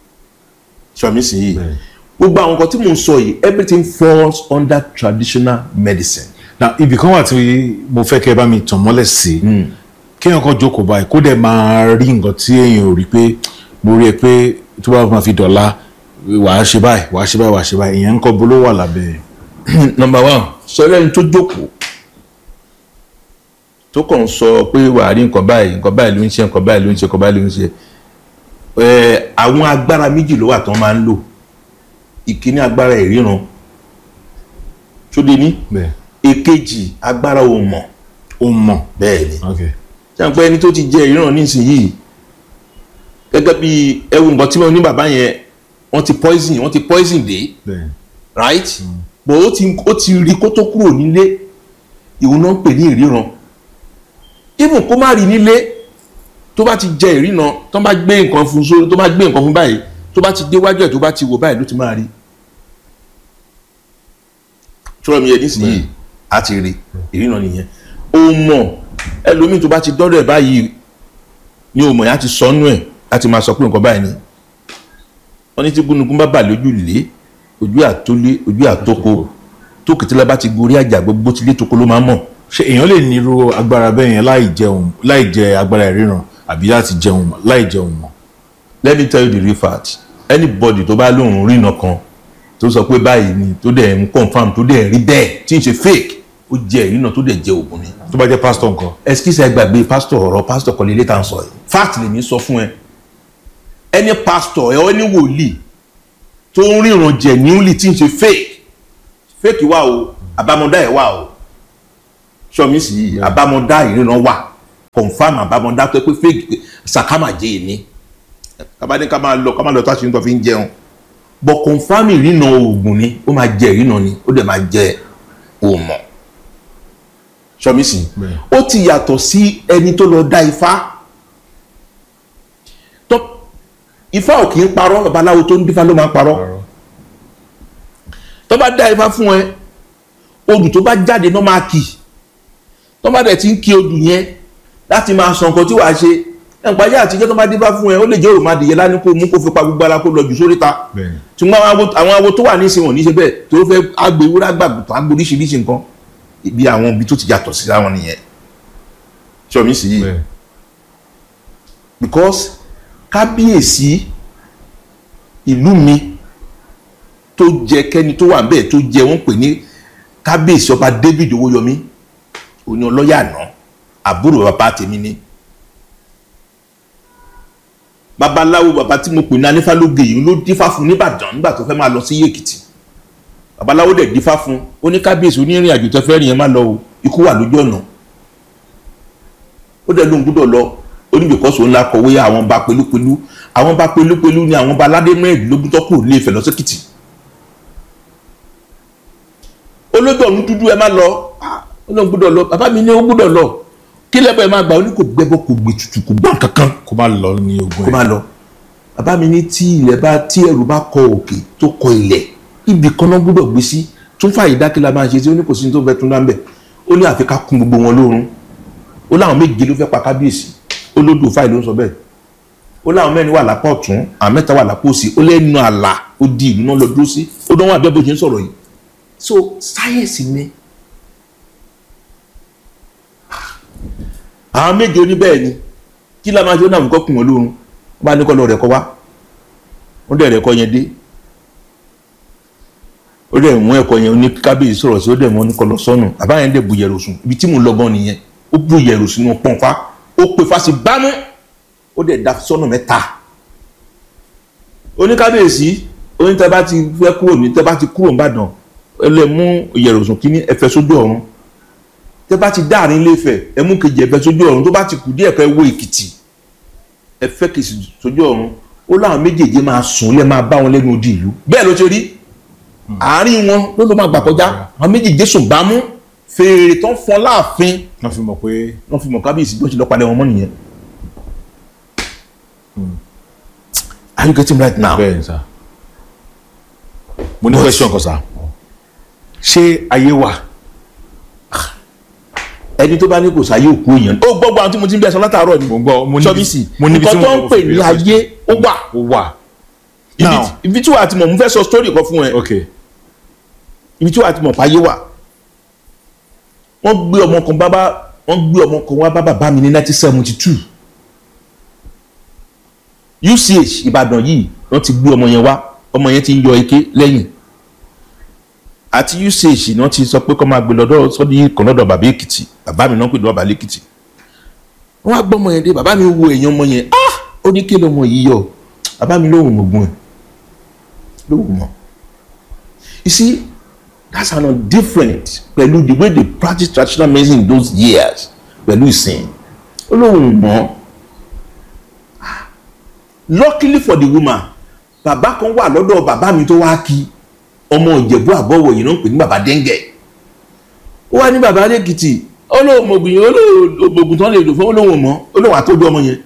ṣọmísì yìí Bẹ́ẹ̀. gbogbo àwọn nǹkan tí mò ń sọ yìí everything falls under traditional medicine na ibì kan wà tí mo fẹ́ kẹ́ ẹ bá mi tàn mọ́lẹ̀ sí kéèyàn kan jókòó báyìí kó dẹ̀ máa rí nǹkan tí èèyàn ò rí pé mo rí ẹ pé tó bá máa fi dọ̀la wàá ṣe báyìí wàá ṣe báyìí wàá ṣe báyìí ìyẹn ń kọ́ bolo wà lábẹ́ ẹ̀. number one sọ̀rọ̀ ẹni tó jókòó tó kàn ń sọ pé wàá rí nǹkan báyìí nǹkan báyìí ló ń ṣe nǹkan báyìí ló ń ṣe nǹkan báyìí ló ń ṣe ẹ àwọn agbára méjì ló wà tán máa ń lò ìkíní agbára ìríran tó dé ní bẹ́ẹ̀ èkejì agbára òmọ̀ ó mọ̀ bẹ́ẹ̀ ni ok ṣàǹpẹ́ ẹni tó ti jẹ ìríran nísìnyìí gẹ́gẹ́ bí ẹwù nǹkan tí wọ́n ní bàbá yẹn wọ́n ti poison wọ́n ti poison dé bẹ́ẹ̀ right but ó ti ó ti rí kó tó kúrò nílé ìwọ̀n náà ń pè ní ìríran even kó má rí nílé tó bá ti jẹ ìríran tó bá gbé nǹkan fún sórí tó bá gbé nǹkan fún báyìí tó bá ti déwájú ẹ̀ tó bá ti wò báyìí ló ti máa rí ṣọ́rọ̀ mi yẹ nísìnyí á ti rí ìríran nìyẹn ó mọ̀ ẹlòmíì tó bá ti dọ́dọ̀ ẹ̀ báyìí ni ó mọ̀ yẹn á ti sọnù ẹ̀ láti máa sọ pé nǹkan báyìí ni wọ́n ní tí gúnugún bá bà lójú lé ojú àtólé ojú àtòkò tó kìtìlá bá ti gorí àjà gbogbo tilé toko ló máa mọ̀ ṣé èèyàn lè nírú agbára bẹ́ẹ̀ yẹn láì jẹun láì jẹ agbára ìríran àbí láti jẹun láì jẹun mọ́ let me tell you the real fact anybody tó bá lóun rìnà kan tó sọ pé báyìí ni tó dẹ̀ ń confam tó dẹ̀ rí bẹ́ẹ̀ tí ń ṣe fake ó jẹ ìrìnà tó dẹ̀ jẹ òògùn ni tó bá jẹ́ pásítọ̀ nǹkan excuse ẹ gbàgbé pastor ọ̀rọ̀ pastor kan lélẹ́ tá à ń sọ yìí fact lèmi sọ fún ẹ ẹni pastor ẹ ẹni wòlíì tó ń ríran jẹ níwìlì tí ń ṣe fake fake wà o àbámọ̀dá ẹ̀ wà o sọmi sì yìí àbámọ̀dá ìríran wà confam àbámọ́dá tó pé fake sàkámàjẹ́ ni kábàdé ká máa lọ ká máa lọ tó àṣírí tó fi ń jẹun bọ̀ confam ìrìnà oògùn ni ó máa jẹ ìrìnà ni ó dẹ̀ máa jẹ òmọ̀ sọmísì ó ti yàtọ̀ sí ẹni tó lọ dá ifá tó ifá ò kì í parọ́ babaláwo tó ń dífá ló máa ń parọ́ tó bá dá ifá fún ẹ odù tó bá jáde náà máa kì tó bá dẹ̀ ti ń kí odù yẹn láti máa sọ nǹkan tí wàá ṣe ẹnìpàdé àtijọ́ tó bá dífá fún ẹ ó lè jẹ́ òròmọdìyẹ lání kó mú kó fi pa gbogbo ara kó lọ jù sóríta ṣùgbọ́n àwọn awo tó wà nísìnyí wọn ní ṣe bẹ́ẹ̀ tó fẹ́ agbèwúrà gbàgbọ́ agbó oríṣiríṣi nǹkan ibi àwọn ibi tó ti yàtọ̀ sí àwọn nìyẹn ṣọmi sí yìí because kábíyèsí ìlú mi tó jẹ kẹ́ni tó wà bẹ́ẹ̀ tó jẹ wọ́n pè ní kábíyèsí ọba David Owóyọmí òní ọlọ́yà àná àbúrò bàbá tèmi ni babaláwo bàbá tí mo pè ní anífálógè yìí ló dífá fún nìbàdàn nígbà tó fẹ́ máa lọ sí Èkìtì babaláwo dẹ̀ dífá fún ó ní kábíyèsí onírìn àjò tó fẹ́ rìn yẹn má lọ o ikú wà lójú ọ̀nà ó dẹ̀ lóun gbúdọ̀ lọ ó ní bìkọ́sì òun la kọ̀wé àwọn ba pelúpelú àwọn ba pelúpelú ni àwọn ba aládé mẹ́rìndínlógún tó kù ní Ifẹ̀ lọ sẹ́kìtì olójú ọ̀run dúdú ẹ má lọ ó lóun gbúdọ̀ lọ bàbá mi ní ó gbúdọ̀ lọ kí lẹ́bọ̀ ẹ má gbà ó ní kò gbẹ́bọ̀ kò gbé tutù kò gbọ́n kankan kó má lọ ní ogun kó má lọ bàbá mi ní tí ilẹ̀ bá tí ẹrù bá kọ òkè tó kọ ilẹ̀ ibì kan náà gbúdọ̀ gbé sí tún fàyè dákìlá máa ṣe tí ó ní kò sí ní tó fẹ́ tún láńbẹ̀ ó ní àfi ká kún gbogbo wọn lórun ó láwọn méje ló fẹ́ pa kábíyèsí ó lódò fáìlì ló ń sọ bẹ́ẹ̀ ó láwọn mẹ́rin wà lápá ọ̀tún àwọn mẹ́ta wà lápá òsì ó lẹ́nu àlà ó di ìlú náà lọ dúró sí ó dánwò àbẹ́ bó ṣe ń sọ̀rọ̀ yìí so sáyẹ̀nsì ni àwọn méje oníbẹ̀ẹ́ ni kí la máa ṣe ó náà nǹkan kùn wọn lórun wọ́n bá ní kọ́ lọ rẹ̀ kọ́ wá wọ́n dẹ̀ rẹ̀ kọ́ yẹn dé ó dẹ̀ mú ẹ̀kọ́ yẹn ní kábíyèsí sọ̀rọ̀ sí ó dẹ̀ mú ní kọ́ lọ sọ́nù àbá yẹn dẹ̀ bu yẹ̀rù sùn ibi tí mò ń lọ gan nìyẹn ó bu yẹ̀rù sínú pọ̀nfà ó pe fásitì bámú ó dẹ̀ da sọ́nù mẹ́ta oníkábíyèsí onítẹ̀ bá ti fẹ́ kúrò ní tẹ́ bá ti kúrò nìbàdàn ẹ lè mú yẹ̀rù sùn kíní ẹ fẹ́ sójú ọ̀run tẹ́ bá ti dáàrin ilé Ifẹ̀ ẹ mú kejì ẹ fẹ́ sójú ọ̀run tó bá ti kù díẹ̀ kẹ́ ẹ wọ Èkìtì ẹ fẹ́ kejì sójú ọ̀run ó láwọn méjèèjì máa sùn lẹ́ máa bá wọn lẹ́nu odi ìlú bẹ́ẹ̀ ló ṣe rí àárín wọn ló ló máa gbà kọjá àwọn méjèèjì sùn bámú fèrè tán fọn láàfin wọ́n fi mọ̀ pé wọ́n fi mọ̀ kábíyèsí bí wọ́n ṣe lọ palẹ̀ wọn mọ́ nìyẹn. are you getting right now. bẹ́ẹ̀ ni sá mo ní question kan sá ṣé ayé wà ẹni tó bá ní kò sáyé òkú èèyàn. ó gbọ́ gbọ́ àwọn tí mo ti ń bẹ sọ látàárọ̀ ni. mo gbọ́ mo níbi sọ́bíìsì mo níbi tí nǹkan tó ń mo pè ní ayé ó wà. ó wà Ibi now tí- ibi tí wàá ti mọ̀ mo fẹ́ sọ story kan fún ẹ. ok ibi tí wàá ti mọ̀ páyé wà. wọ́n gbé ọmọ kan bábá wọ́n gbé ọmọ kan wá bá bàbá mi ní nineteen seventy two. UCH Ìbàdàn yìí wọ́n ti gbé ọmọ yẹn wá ọmọ yẹn ti ń yọ eke lẹ́yìn àti UCH náà ti sọ pé kọ́ máa gbé lọ́dọ̀ sọ́dí kan lọ́dọ̀ bàbá Èkìtì bàbá mi náà pè lọ́dọ̀ bàbá Èkìtì wọ́n á gbọ́ ọmọ yẹn dé bàbá mi wo èèyàn ọmọ yẹn ah ó ní kí lọmọ yìí yọ bàbá mi lóhùn mọ̀gbọ́n ẹ̀ lóhùn mọ̀ you see that's an different pẹ̀lú the way they practice traditional medicine in those years pẹ̀lú ìsìn ó lóhùn mọ̀ luckily for the woman bàbá kan wà lọ́dọ̀ bàbá mi tó wá kí ọmọ ìjẹ̀bú àbọ̀wọ̀ yìí ló ń pè ní bàbá dẹ́ngẹ̀ ó wá ní bàbá lẹ́kìtì ó lóun mọ̀gùn yẹn ó lóun mọ̀gùn tán lè lò fún ó lóun mọ̀ ó lóun àtọ́jú ọmọ yẹn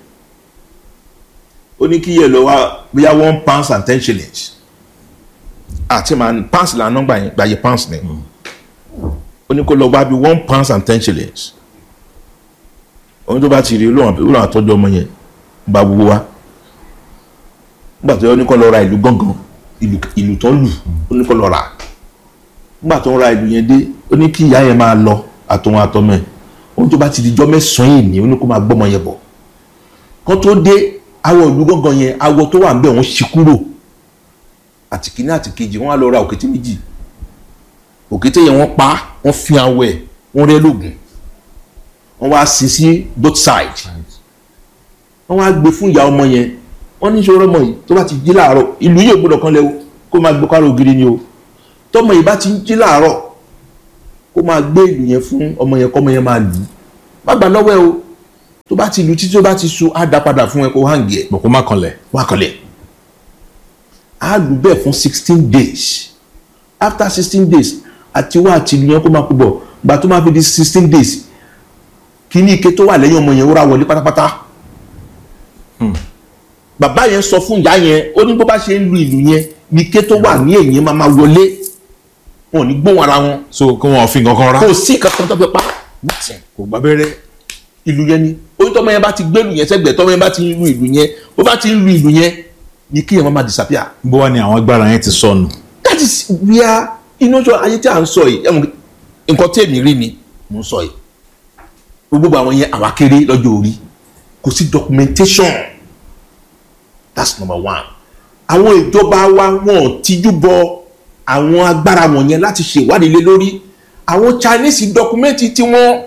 ó ní kí yẹ lọ wá bóyá one pounds and ten shillings àti màá pounds là ń nọ́gbà yẹn gbàyè pounds ni ó ní kó lọ wá bí one pounds and ten shillings òun tó bá ti rí olóhùn olóhùn àtọ́jú ọmọ yẹn gba gbogbo wa nígbà tó yẹ ó ní kó lọ ra ìlú gángan ìlú ìlú tó ń lù ó ní kó lọ rà nígbà tó ń ra ìlú yẹn dé ó ní kí ìyá yẹn máa lọ àtọ̀hún àtọmọ ẹ̀ ohun tó bá ti di jọ́ mẹ́sàn-án yìí ni ó ní kó máa gbọ́mọ yẹn bọ̀ kó tó dé awọ ìlú gángan yẹn awọ tó wà ń bẹ̀ wọ́n ṣí kúrò àti kìíní àti kejì wọ́n á lọ ra òkété méjì òkété yẹn wọ́n pa wọ́n fi awọ ẹ̀ wọ́n rẹ́ lóògùn wọ́n wá sin sí both sides wọ́n wá gbé fún ìyá ọmọ yẹn wọ́n ní sọ̀rọ̀ ọmọ yìí tó bá ti jí láàárọ̀ ìlú yìí ò gbọ́dọ̀ kan lẹ́wọ́ kó máa gbé kárò ògiri ni o tọmọ yìí bá ti ń jí láàárọ̀ kó máa gbé ìlú yẹn fún ọmọ yẹn kọ́mọ yẹn máa lù ú má gbà lọ́wọ́ ẹ o tó bá ti lu títí tó bá ti su á dá padà fún ẹ kó hàǹgì ẹ bọ̀ kó má kanlẹ̀ wá kọlẹ̀ á lù bẹ́ẹ̀ fún sixteen days after sixteen days àti wá àti ìlú yẹn kó máa kú bọ̀ gbà tó máa fi di sixteen days kí ní ike tó wà lẹ́yìn ọmọ yẹn ó ra wọlé pátápátá bàbá yẹn sọ fún ìyá yẹn ó ní bó bá ṣe ń lu ìlú yẹn ní ike tó wà ní èyí máa máa wọlé wọn ò ní gbóhùn ara wọn so kí wọ́n fi nǹkan kan rá kò sí kankan tó fẹ́ pa nothing kò gbá bẹ́rẹ́ ìlú yẹn ni orí tọmọ yẹn bá ti gbé ìlú yẹn sẹ́gbẹ̀ẹ́ tọmọ yẹn bá ti ń lu ìlú yẹn bó bá ti ń lu ìlú yẹn ni kí yẹn máa máa disappear bó wá ní àwọn agbára yẹn ti sọnù that is where inú sọ ayé tí a ń sọ yìí ẹmu nǹkan tí èmi rí ni mo ń sọ yìí gbogbo àwọn yẹn àwa kéré lọ́jọ́ orí kò sí documentation that's number one àwọn ìjọba wa wọn ò tijú bọ àwọn agbára wọ̀nyẹn láti ṣèwádìí lé lórí àwọn Chinese dọkumẹ́ntì tí wọ́n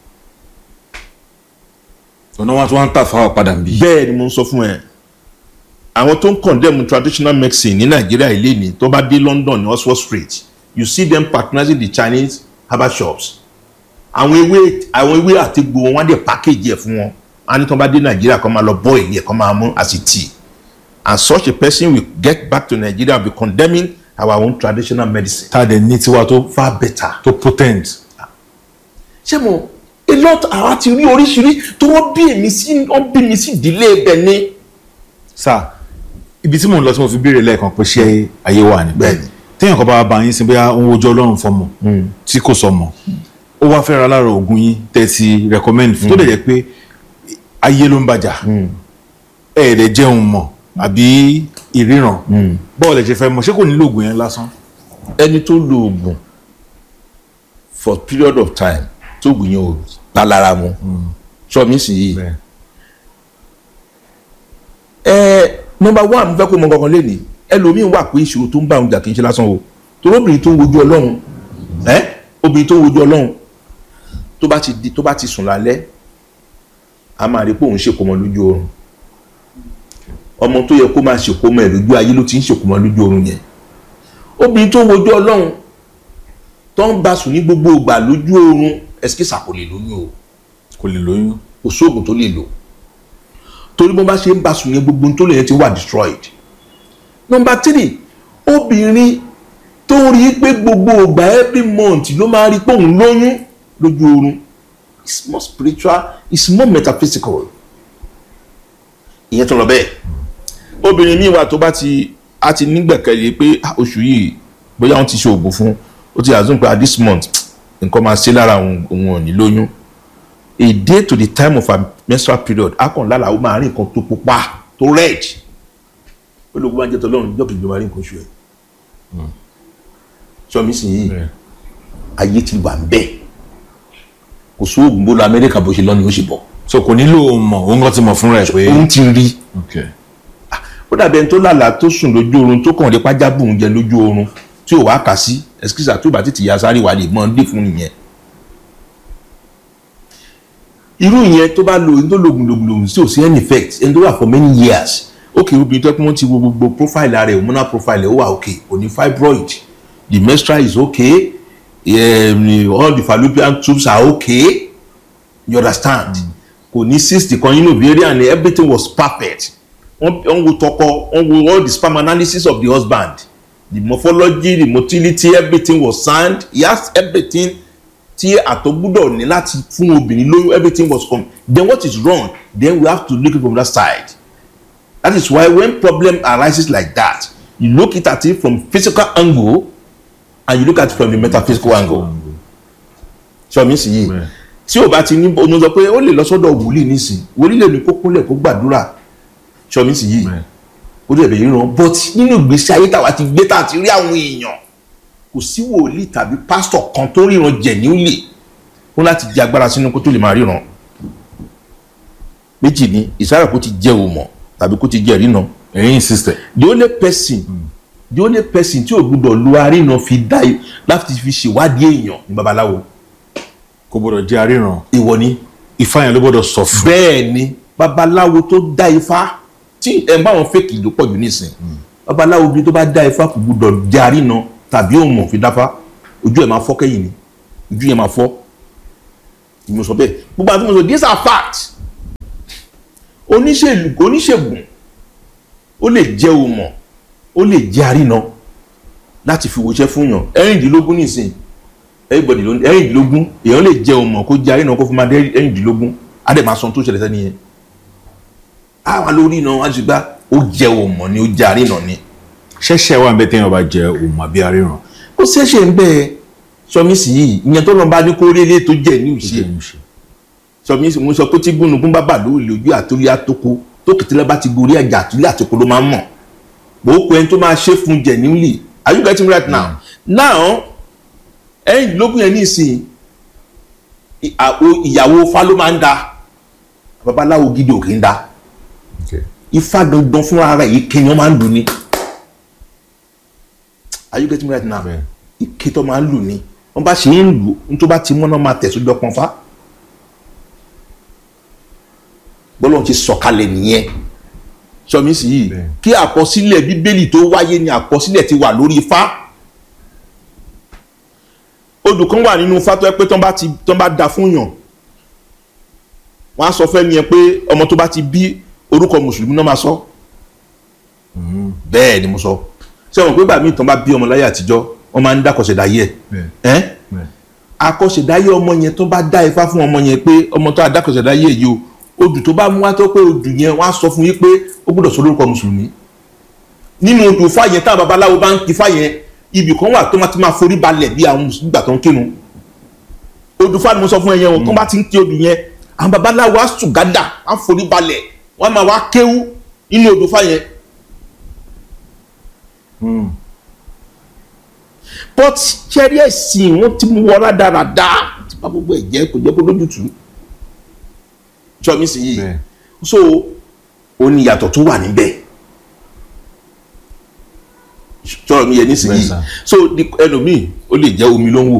ọ̀nà wọn tí wọ́n ń tà fáwọn padà ń bí. bẹ́ẹ̀ ni mo ń sọ fún ẹ àwọn tó ń condemn traditional medicine ní nàìjíríà ilé ní tó bá dé london ní oxford street you see them patronizing the chinese herbal shops àwọn ewé àwọn ewé àti gbò wọn á dẹ̀ package ẹ̀ fún wọn á ní tó bá dé nàìjíríà kó máa lọ boil ẹ̀ kó máa mú as a tea and such a person will get back to nigeria and be condemning our own traditional medicine tá a dẹ̀ ní tiwa tó far better. tó potent. ṣé mo a lot àwa ti rí oríṣiríṣi tó wọ́n bí èmi sí wọ́n bí mi sí ìdílé ibẹ̀ ni. sá ibi tí mò ń lọ tí mo fi béèrè lẹ́ẹ̀kan pé ṣé ayé wà ní. Bẹ́ẹ̀ni. téèyàn kan bá bá yín sí bóyá ó ń wojú ọlọ́run fọmọ tí kò sọmọ ó wá fẹ́ ra lára oògùn yín tẹ̀sí recommend fún tó dẹ̀ jẹ́ pé ayé ló ń bàjá ẹ̀ẹ́dẹ̀ jẹun mọ̀ àbí ìríran bọ́ọ̀lù ẹ̀ ṣe fẹ́ mọ̀ ṣé kò nílò oògùn yẹn lásán. ẹni tó lo oògùn for period of time tó oògùn yẹn ò bá lára mu sọ mi sì yìí ẹ nọmba one mo fẹ́ kó mọ kankan lẹ́nìí ẹlòmíín wà pé ìṣòro tó ń bá òun jà kì í ṣe lásán o torí obìnrin tó ń wojú ọlọ́run ẹ obìnrin tó ń wojú ọlọ́run tó bá ti di tó bá ti sùn lálẹ́ a máa rí pé òun ṣèkómọ lójú oorun ọmọ tó yẹ kó máa ṣèkómọ ẹ lójú ayé ló ti ń ṣèkómọ lójú oorun yẹn obìnrin tó ń wojú ọlọ́run tó ń bá sùn ní gbogbo ìgbà lójú oorun ẹsikísà kò lè lóyún o kò lè lóyún. kò sóògùn tó lè lò torí bó bá ṣe ń bá sùn yẹn gbogbo ohun tó lè yẹn ti wà destroyed. number three obìnrin tó ń rí i pé gbogbo ìgbà every month ló máa rí i pé òun lóyún lójú oorun it's more spiritual it's more metaphysical ìyẹn tó lọ bẹ́ẹ̀ obìnrin míì wà tó bá ti a ti nígbẹ̀kẹ̀lé pé ah, oṣù yìí bóyá wọ́n ti ṣe oògùn fún ó ti assume pé ah, this month nǹkan máa ṣe lára òun òun ò ní lóyún a day to the time of her menstrual period akọ̀nlára ó máa rí nǹkan tó pupa tó red olóògùn máa ń jẹ́ tọ́lọ́run ìjọba ìjọba rí nǹkan oṣù ẹ̀ sọmi sì yìí ayé ti wà ń bẹ̀ kò sóògùn bó lọ amẹ́ríkà bó ṣe lọ ni ó ṣe bọ̀ so kò nílò mọ̀ òun kan ti mọ̀ fúnra ẹ̀ pé. òun ti rí Okay. ó dàbí ẹni tó lálàá tó sùn lójú oorun tó kàn rí pájábù ń jẹ lójú oorun tí ò wá kà sí ẹsikísà tó bá tètè ya sáré wà lè mọ dé fún nìyẹn irú ìyẹn tó bá lo ẹni tó lo gbùngbùngbùn tí ò sí any effect ẹni tó wà for many years ok obìnrin tó kí wọ́n ti wo gbogbo profile rẹ̀ hormonal profile rẹ̀ ó wà ok kò ní fibroid the menstrual is okay um, all the fallopian tubes are okay you understand kò ní cyst kan nínú ovarian ni everything was perfect wọ́n wọ́n wo tọkọ wọ́n wo all the sperm analysis of the husband the morphology the motility everything was sound he has everything tí àtọ̀ gbúdọ̀ ní láti fún obìnrin lóyún everything was come then what is wrong then we have to look it from that side that is why when problem arises like that you look it at it from physical angle and you look at it from the metaphysical angle ṣé mi sì yìí Bẹ́ẹ̀. tí o bá ti ní oní sọ pé ó lè lọ sọ́dọ̀ wòlíì nísìn wòlíì lè ní kó kúnlẹ̀ kó gbàdúrà ṣé mi sì yìí Bẹ́ẹ̀. ó dẹ̀ bẹ̀rẹ̀ ràn but nínú ìgbésí ayé tàwa ti gbé tà ti rí àwọn èèyàn kò sí wòlíì tàbí pásítọ̀ kan tó ríran jẹ̀ ní òlè ó láti jẹ agbára sínú kó tó lè máa ríran méjì ni ìsára kó ti jẹ òmọ̀ tàbí kó ti jẹ ríran ẹ̀yin sister. the only person the only person tí ò gbúdọ̀ lu aríran fi dá i- láti fi ṣèwádìí èèyàn ní babaláwo kò gbọdọ̀ jẹ́ aríran ìwọ ni ifá yẹn ló gbọdọ̀ sọ fún. bẹ́ẹ̀ ni babaláwo tó dá ifá tí ẹ̀ ń bá wọn fèkì ló pọ̀ jù nísìn babaláwo bí tó bá dá ifá kò gbúdọ̀ jẹ́ aríran tàbí òmò fi dáfá ojú ẹ̀ máa fọ́ kẹ́yìn ni ojú yẹn máa fọ́ mo sọ bẹ́ẹ̀ gbogbo àti mo sọ these are facts oníṣèlú oníṣègùn ó lè jẹ́ òmọ̀ ó lè jẹ́ àrínà láti fi wòṣẹ́ fún yàn ẹ̀rìndínlógún nìsín everybody ló ẹ̀rìndínlógún èèyàn lè jẹ́ òmọ̀ kó jẹ́ àrínà kó fi máa dé ẹ̀rìndínlógún á dẹ̀ máa sọ ohun tó ṣẹlẹ̀ sẹ́ni yẹn àwa lórí iná wá ti gbá ó jẹ́ òmọ̀ ni ó jẹ́ àrínà ni ṣẹ̀ṣẹ̀ wà ń bẹ téèyàn bá jẹ òun àbí aríran ó ṣẹ̀ṣẹ̀ ń bẹ́ẹ̀ sọmísì yìí ìyẹn tó lọ́n bá ní kó rí ilé tó jẹ́ ní ìṣe sọmísì mo sọ pé tí gúnugún bá bà lórí lójú àtúlẹ̀ àtòkò tó kìtìlẹ̀ bá ti gorí ẹ̀jà àtúlẹ̀ àtòkò ló máa ń mọ̀ gbòókù ẹni tó máa ṣe fún jẹ̀ nílì are you getting right now now ẹ̀yìn lógún yẹn ní ìsìn ìyàwó fa ló máa ń da babaláwo gidi ò kì í da ifá gangan fúnra rẹ̀ yìí kéèyàn máa ń dùn ní are you getting right now ike tó máa ń lù ní wọ́n bá ṣe ń lù ní tó bá ti mọ́nà máa tẹ̀ sójú ọpọ́n fá bọ́lá ti sọ̀kalẹ̀ nìyẹn sọmísì yìí kí àkọsílẹ̀ bíbélì tó wáyé ni àkọsílẹ̀ ti wà lórí ifá odù kan wà nínú ifá tó yẹ pé tán bá ti tán bá da fún yàn wọ́n á sọ fẹ́ nìyẹn pé ọmọ tó bá ti bí orúkọ mùsùlùmí náà máa sọ bẹ́ẹ̀ ni mo sọ ṣé wọn pé bàmí tán bá bí ọmọ láyé àtijọ́ wọ́n máa ń dákọ̀ṣẹ̀dáyé ẹ̀ àkọ̀ṣẹ̀dáyé ọmọ yẹn tó bá dá ifá fún ọmọ yẹn pé ọmọ tó àdákọ̀ṣẹ̀dáyé yìí o odù tó bá mú wá tó pé odù yẹn wọ́n á sọ fún yín pé ó gbọ́dọ̀ sọ lórúkọ mùsùlùmí nínú odù ifá yẹn táwọn babaláwo bá ń kí ifá yẹn ibì kan wà tó máa ti máa forí balẹ̀ bí àwọn mùsùlùmí gbà tó ń kírun odù ifá ni mo sọ fún ẹ yẹn o tó bá ti ń kí odù yẹn àwọn babaláwo á sùn gádà á forí balẹ̀ wọ́n máa wá kéwú nínú odù ifá yẹn but ṣẹ́rí ẹ̀sìn wọn ti mú wọ́n rádaràda tí bá gbogbo ẹ̀ jẹ́ kò jẹ́ kó lójútùú sọmísì yìí so ó ní ìyàtọ̀ tó wà níbẹ̀ sọ̀rọ̀ mi yẹ nísìnyí so ẹlòmíì ó lè jẹ́ omi ló ń wò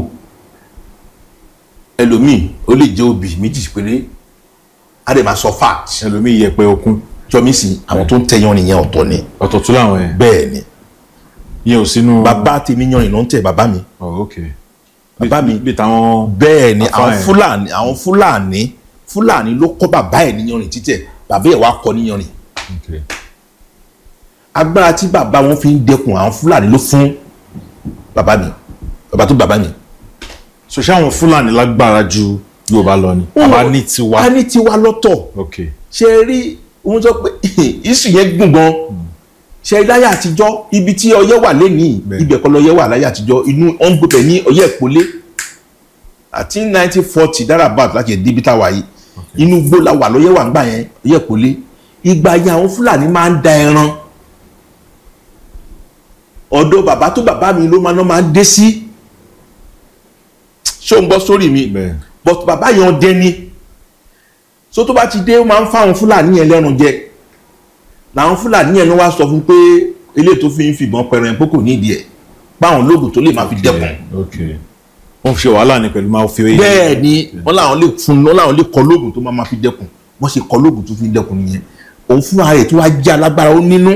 ẹlòmíì ó lè jẹ́ obì méjì péré á dẹ̀ máa sọ fact ẹlòmíì yẹpẹ okun sọmísì àwọn tó ń tẹyan nìyẹn ọ̀tọ̀ ni ọ̀tọ̀ tún làwọn ẹ̀ bẹ́ẹ̀ ni yẹn ò sínú. bàbá tèmi yan ìná ń tẹ bàbá mi. oh ok bàbá mi bí táwọn. bẹ́ẹ̀ ni Àfáà àwọn ẹ̀. fúlàní àwọn fúlàní fúlàní ló kọ́ bàbá ẹ̀ níyanrìn títẹ̀ bàbá ẹ̀ wá kọ́ níyanrìn. ok agbára tí bàbá wọn fi ń dẹkùn àwọn fúlàní ló fún bàbá mi bàbá tó bàbá mi. so ṣé àwọn fúlàní lágbára ju yorùbá lọ ni àbá ní tiwa. a ní tiwa lọ́tọ̀ ok ṣe rí ohun tó pé ìsù yẹn gùn gan ṣe láyé àtijọ́ ibi tí ọyẹ́ wà lẹ́nìí Bẹ́ẹ̀. ibẹ̀ kọ́ lọ́yẹ́ wà láyé àtijọ́ inú ọ̀n gbọ́dọ̀ ní ọyẹ́ ìpolé àti nineteen forty dárabat láti ẹ̀ débi táwa yìí inú gbó la wà lọ́yẹ́ wà ńgbà yẹn ọyẹ́ ìpolé ìgbà yẹn àwọn fúlàní máa ń da ẹran ọ̀dọ̀ bàbá tó bàbá mi ló máa ná máa ń dé sí ṣé o ń gbọ́ sórí mi bẹ́ẹ̀ but bàbá yẹn ọdẹ ni so tó bá ti dé ó máa ń fáwọn fúlàní yẹn lẹ́rùn jẹ làwọn fúlàní yẹn ló wá sọ fún pé eléyìí tó fi ń fìbọn pẹrẹ pé kò nídìí ẹ báwọn lóògùn tó lè máa fi dẹ́kun ok wọ́n fi ṣe wàhálà ní pẹ̀lú máa fi oyè. bẹ́ẹ̀ ni wọ́n làwọn lè fún wọ́n làwọn lè kọ lóògùn tó máa máa fi dẹ́kun wọ́n ṣe kọ lóògùn tó fi dẹ́kun nìyẹn òun fúnra rẹ̀ tó wá jẹ́ alágbára ó nínú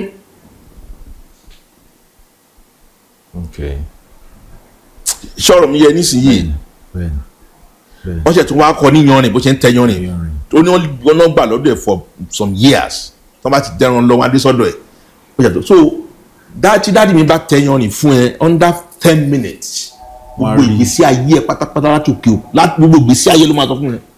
ok sọ̀rọ̀ mi yẹ nísìnyí bẹ́ẹ̀ bẹ́ẹ̀ wọ́n ṣe tún wá kọ níyanrìn bó ṣe ń tẹ yanrìn yanrìn. tó ní wọ́n náà gbà lọ́dọ̀ ẹ̀ for some years tó bá ti dẹ́ran lọ́wọ́ adésọ́dọ̀ ẹ̀ ó yàtọ̀ so dá tí dáàdi mi bá tẹ yanrìn fún ẹ under ten minutes Wọ́n á gbogbo rí. ìgbésí ayé ẹ pátápátá láti òkè o láti gbogbo ìgbésí ayé ló máa sọ fún ẹ.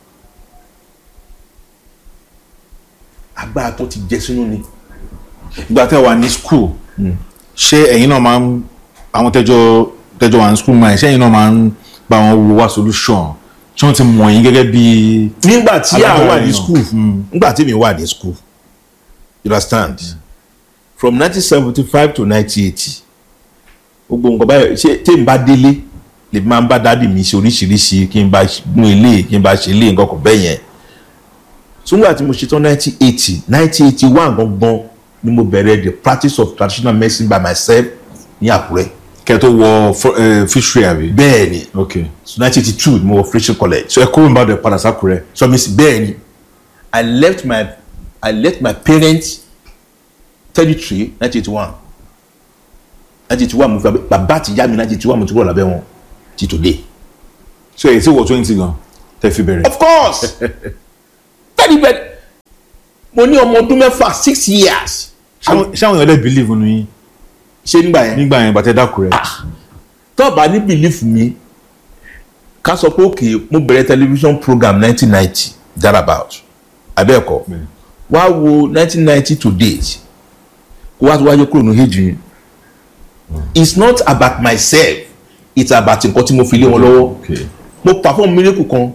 agbára tó ti jẹ sínú ni. ìgbà tẹ́ wà ní school ṣé ẹ̀yin náà máa ń àwọn tẹ́jọ́ tẹ́jọ́ wà ní school máa ń ṣé ẹ̀yin náà máa ń bá wọn wo wá solution tí wọ́n ti mọ̀ yín gẹ́gẹ́ bí. nígbà tí a Alágbára wà ní èèyàn. school nígbà tí mi wà ní school you understand from nineteen seventy five to nineteen eighty gbogbo nǹkan báyọ̀ ṣé tí n bá délé lè máa ń bá dáàdì mi ṣe oríṣiríṣi kí n bá mú ilé kí n bá ṣe ilé nǹkan kan bẹ́ẹ̀ yẹn túngbà tí mo ṣe tán nineteen eighty nineteen eighty one gangan ni mo bẹ̀rẹ̀ the practice of traditional medicine by myself ní Àkúrẹ́ kẹ́ tó wọ fr- eh, fishery àbí. bẹ́ẹ̀ ni ok nineteen eighty two ni mo wọ Christian college so ẹ kúrò ní Ìbàdàn padà sákúrẹ́. so mi sì bẹ́ẹ̀ ni i left my i left my parents territory nineteen eighty one nineteen eighty one mo fi abẹ- bàbá àti ìyá mi nineteen eighty one mo ti kúrò lábẹ́ wọn ti today. so èyí tí wọ twenty gan tẹ́ fi bẹ̀rẹ̀. of course tẹ́lẹ̀ bẹ́ẹ̀ mo ní ọmọ ọdún mẹ́fà six years ṣáwọn ṣáwọn èèyàn lè believe nínú yín ṣé nígbà yẹn nígbà yẹn bàtẹ́ dákú rẹ̀ tó bá ní belief mi ká sọ pé òkè mo bẹ̀rẹ̀ television program nineteen ninety thereabout abẹ́ẹ̀kọ́ Bẹ́ẹ̀. wá wo nineteen ninety to date kó wá tó wáyé kúrò ní age yìí it's not about myself it's about nǹkan tí mo fi lé wọn lọ́wọ́ Okay. mo perform miracle kan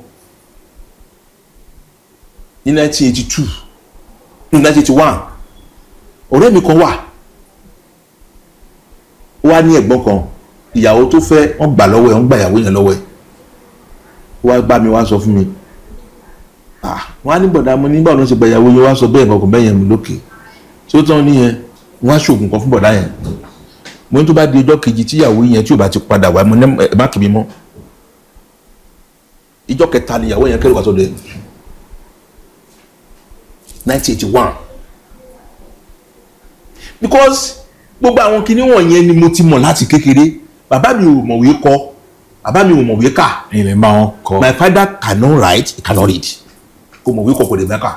ní nineteen eighty two ní nineteen eighty one ọ̀rẹ́ mi kan wà ó wá ní ẹ̀gbọ́n kan ìyàwó tó fẹ́ wọ́n gbà lọ́wọ́ ẹ̀ wọ́n gbà ìyàwó yẹn lọ́wọ́ ẹ̀ ó wá bá mi wá sọ fún mi ah wọ́n á ní bọ̀dá mo ní báwo ló ń ṣe gba ìyàwó yẹn wá sọ bẹ́ẹ̀ kankan bẹ́ẹ̀ yẹn mi lókè tí ó tán nìyẹn wọ́n á ṣoògùn kan fún bọ̀dá yẹn mo ní tó bá di ọjọ́ kejì tí ìyàwó yẹn tí ò bá ti padà wá mo ní ẹ má kì mí mọ́ ìjọ kẹta ni ìyàwó yẹn kẹrù wá sọ́dọ̀ ẹ̀ nineteen eighty one because gbogbo àwọn kinní wọ̀nyẹn ni mo ti mọ̀ láti kékeré bàbá mi ò mọ̀wé kọ bàbá mi ò mọ̀wé kà ẹ̀yin lè máa wọn kọ́ my father cannot write he cannot read kò mọ̀wé kọ kò lè mẹ́ka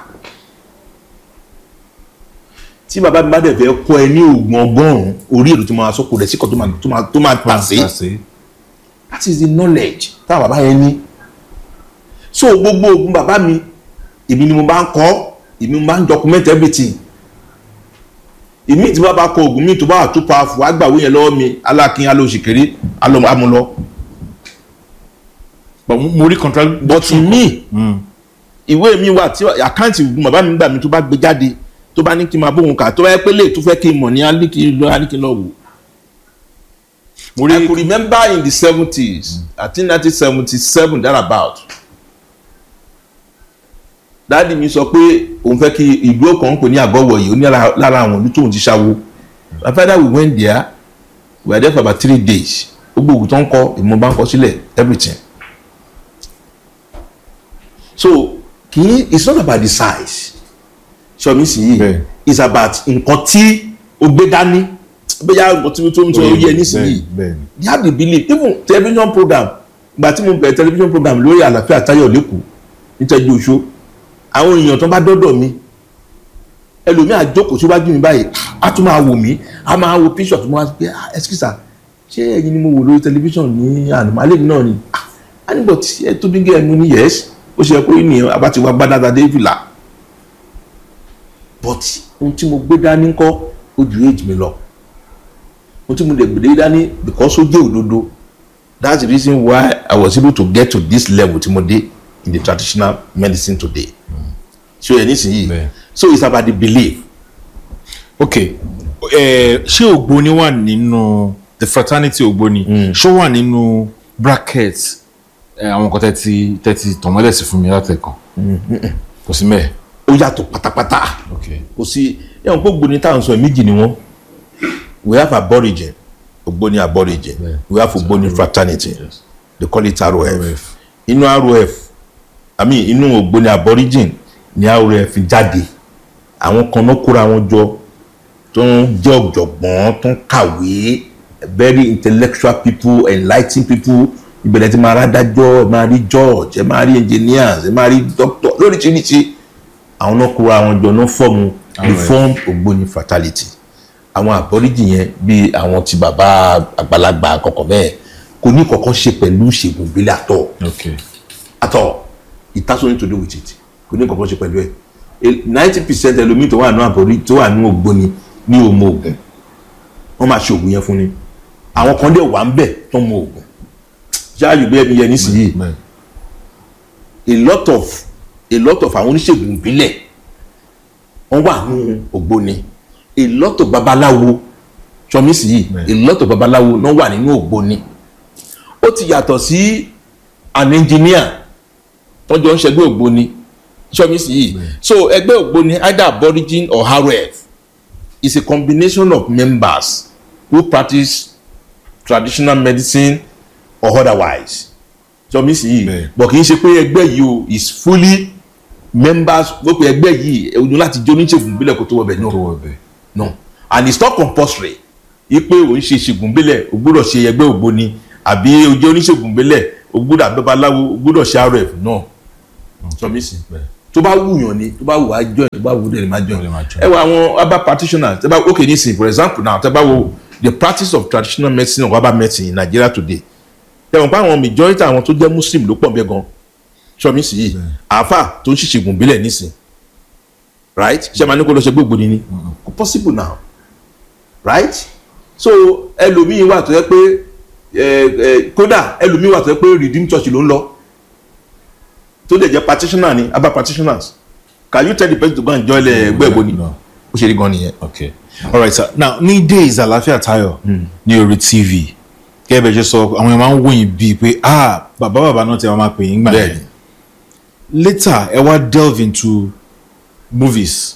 tí bàbá mi bá dẹ̀ fẹ́ kọ́ ẹ ní oògùn ọgọ́rùn-ún orí èrò tí mo máa sọ kò dẹ̀ sí kan tó máa tó máa tó máa pàṣẹ Pàṣẹ. that is the knowledge táwọn bàbá yẹn ní so gbogbo oògùn bàbá mi èmi ni mo bá ń kọ́ èmi mo bá ń document everything èmi tí bá bá kọ oògùn mi tó bá wà tó powerful àgbàwé yẹn lọ́wọ́ mi alákin alóòṣèkéré amúlọ But mo- mo rí contract but mi ìwé mi wà tí àkáǹtì oògùn bàbá mi gbà mí tó bá gbé jáde tó bá ní kí n máa bóun kà tó bá yẹ pé lè tó fẹ́ kí n mọ̀ ní alikí lọ alikí lọ wò. mo I rí could remember in the seventies I think nineteen seventy seven thereabout dáàdi mi sọ pé òun fẹ́ kí ìlú ọkàn ń pè ní àgọ́wọ̀ yìí ó ní lára lára àwọn ìlú tóun ti ṣáwó my father we went there we were there for about three days gbogbo ògùn tó ń kọ ìmọ̀ bá ń kọ sílẹ̀ everything so kì í it's not about the size sọmi sì yìí Bẹ́ẹ̀. it's about nǹkan tí o gbé dání bóyá nǹkan tí tó ń sọ yẹ nísìnyí bẹ́ẹ̀ ni they have the belief even television program gba tí mo bẹ̀rẹ̀ television program lórí àlàáfíà táyọ̀ lẹ́kọ̀ọ́ nítẹ́jú oṣó àwọn èèyàn tó bá dọ́dọ̀ mi ẹlòmíì àjókòó síwájú mi báyìí á tún máa wò mí á máa wo picture tó máa gbé ah ẹsikísà ṣé ẹ̀yin ni mo wò lórí television ní àná alẹ́ mi náà ni ah á nígbà tí ẹ tóbi gẹ́ ẹ mú ní yes ó ṣe pé ní abáti wa gbádàdà dé fìlà but ohun tí mo gbé dání kọ́ ó ju age mi lọ ohun tí mo lè gbé dání because ó jẹ́ òdodo that's the reason why I was able to get to this level tí mo dé in the traditional medicine today so ẹ nísìnyí Bẹ́ẹ̀. so it's about the belief ok ẹ ṣé ògbóni wà nínú the fraternity ògbóni ṣó wà nínú bracket ẹ, àwọn nǹkan tẹ́tí tẹ́tí tọ̀mọ́lẹ̀ sí fún mi látẹ̀kàn kò sí mẹ́ẹ̀. ó yàtọ̀ pátápátá ok kò sí ẹ̀wọ̀n pé ògbóni táwọn sọ méjì ni wọ́n we have aborigine ògbóni aborigine Yeah. we have ògbóni fraternity Yes. they call it ROF ROF. inú ROF i mean inú ògbóni aborigine ni ROF jáde àwọn kan náà kóra wọn jọ tó ń jẹ́ ọ̀jọ̀gbọ́n tó ń kàwé very intellectual people enlightening people ìbẹ̀rẹ̀ tí máa rádájọ́ ẹ máa rí judge ẹ máa rí engineers ẹ máa rí doctor lóríṣiríṣi àwọn náà kóra wọn jọ náà fọ́ọ̀mù reform ògbóni fraternity àwọn àbọ̀ríjì yẹn bíi àwọn ti bàbá àgbàlagbà kọ̀ọ̀kan bẹ́ẹ̀ kò ní kọ̀ọ̀kan ṣe pẹ̀lú ìṣègùn ìbílẹ̀ àtọ̀ ok at all it has nothing to do with it kò ní kankan ṣe pẹ̀lú ẹ̀ ninety percent ẹlòmíì tó wà ní àbórí tó wà ní ògbóni ní òmò ògùn wọ́n máa ṣe ògùn yẹn fún ni àwọn kan dẹ̀ wà ń bẹ̀ tó mọ ògùn ṣáàyù bí ẹni yẹn nísìnyí bẹ́ẹ̀ a lot of a lot of àwọn oníṣègùn ìbílẹ̀ wọ́n wà ní ògbóni a lot of babaláwo sọmísì yìí a lot of babaláwo náà wà nínú ògbóni ó ti yàtọ̀ sí an engineer tọ́jọ́ ń ṣẹgbẹ́ ògbóni sọmísì yìí so ẹgbẹ́ ògbóni either aborigine or ROF is a combination of members who practice traditional medicine or otherwise sọmísì yìí Bẹ́ẹ̀. bọ̀ kì í ṣe pé ẹgbẹ́ yìí o is fully members wọ́n pe ẹgbẹ́ yìí ojú láti jẹ́ oníṣègùn ìbílẹ̀ kó tó wọ bẹ̀ tó náà wọ bẹ́ẹ̀ no and it's not compulsory ipe òun ṣe ìṣègùn ìbílẹ̀ o gbọ́dọ̀ ṣe ẹgbẹ́ ògbóni àbí o jẹ́ oníṣègùn ìbílẹ̀ o gbọ́dọ̀ àbẹ́baláwo o gbọ́dọ̀ ṣe RF náà sọmísì tó bá wùyàn ni tó bá wù á join tó bá wù dẹ̀ ni máa join Lè máa join. ẹ wo àwọn herbal practitioners tẹ́ bá okay nisin for example now tẹ́ bá wo the practice of traditional medicine or herbal medicine in Nigeria today tẹ́ wọ́n pa àwọn majority àwọn tó jẹ́ muslim ló pọ̀ bẹ́ẹ̀ gan ṣọ́mi sì yìí àáfà tó ń ṣìṣègùn bílẹ̀ nísìn right ṣé máa ní kó lọ ṣe gbogbo ni ni kò possible now right so ẹlòmíín wà tó yẹ pé ẹ ẹ kódà ẹlòmíín wà tó yẹ pé redeem church ló ń lọ tó lè jẹ́ practitioner ni herbal practitioners can you tell the person to go and join ẹgbẹ́ ìbò ni No. ó ṣe rí gan nìyẹn. okay all right sir now ní days àlàáfíà tayo ní orí tv gẹ́gẹ́ bẹ́ẹ̀ ṣe sọ àwọn èèyàn máa ń wòyìn bíi pé ah bàbá bàbá náà ti máa pè yín gbà yẹn bẹ́ẹ̀ni later ẹ wá delve into movies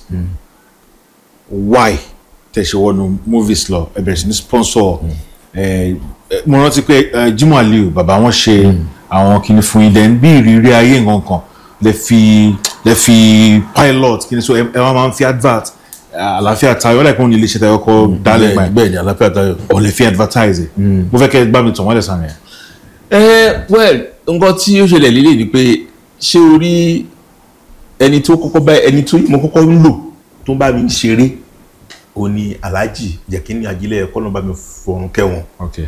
why tẹ̀sẹ̀ wọnú movies lọ ẹ bẹ̀rẹ̀ sí ní sponsor ẹ ẹ, mo rántí pé ẹ, Jimoh Aliu bàbá wọn ṣe àwọn kìnnì fún yín then bí ìrírí ayé nǹkan kan lè fi lè fi pilot kìnnì so ẹ ẹ wá máa ń fi advert ẹ, àlàáfíà tayo ọ̀dà ìpínlẹ̀ ilé iṣẹ́ tayo kọ́ dálẹ̀ gbà bẹ́ẹ̀ni bẹ́ẹ̀ni àlàáfíà tayo. ọ̀ lè fi advertise mo fẹ́ kẹ́ ẹ gbá mi tàn wọ́n lẹ̀ sàn yẹn. ẹ well nǹkan tí ó ṣẹlẹ̀ lílé ni pé ṣé o rí ẹni tó kọ́kọ́ bá ẹni tó mo kọ́kọ́ ń lò tó ń bá mi ṣeré ó ní alhaji jẹ́kínní ajílẹ̀ ẹ̀kọ́ náà bá mi fọ̀rùn kẹ́wọ̀n okay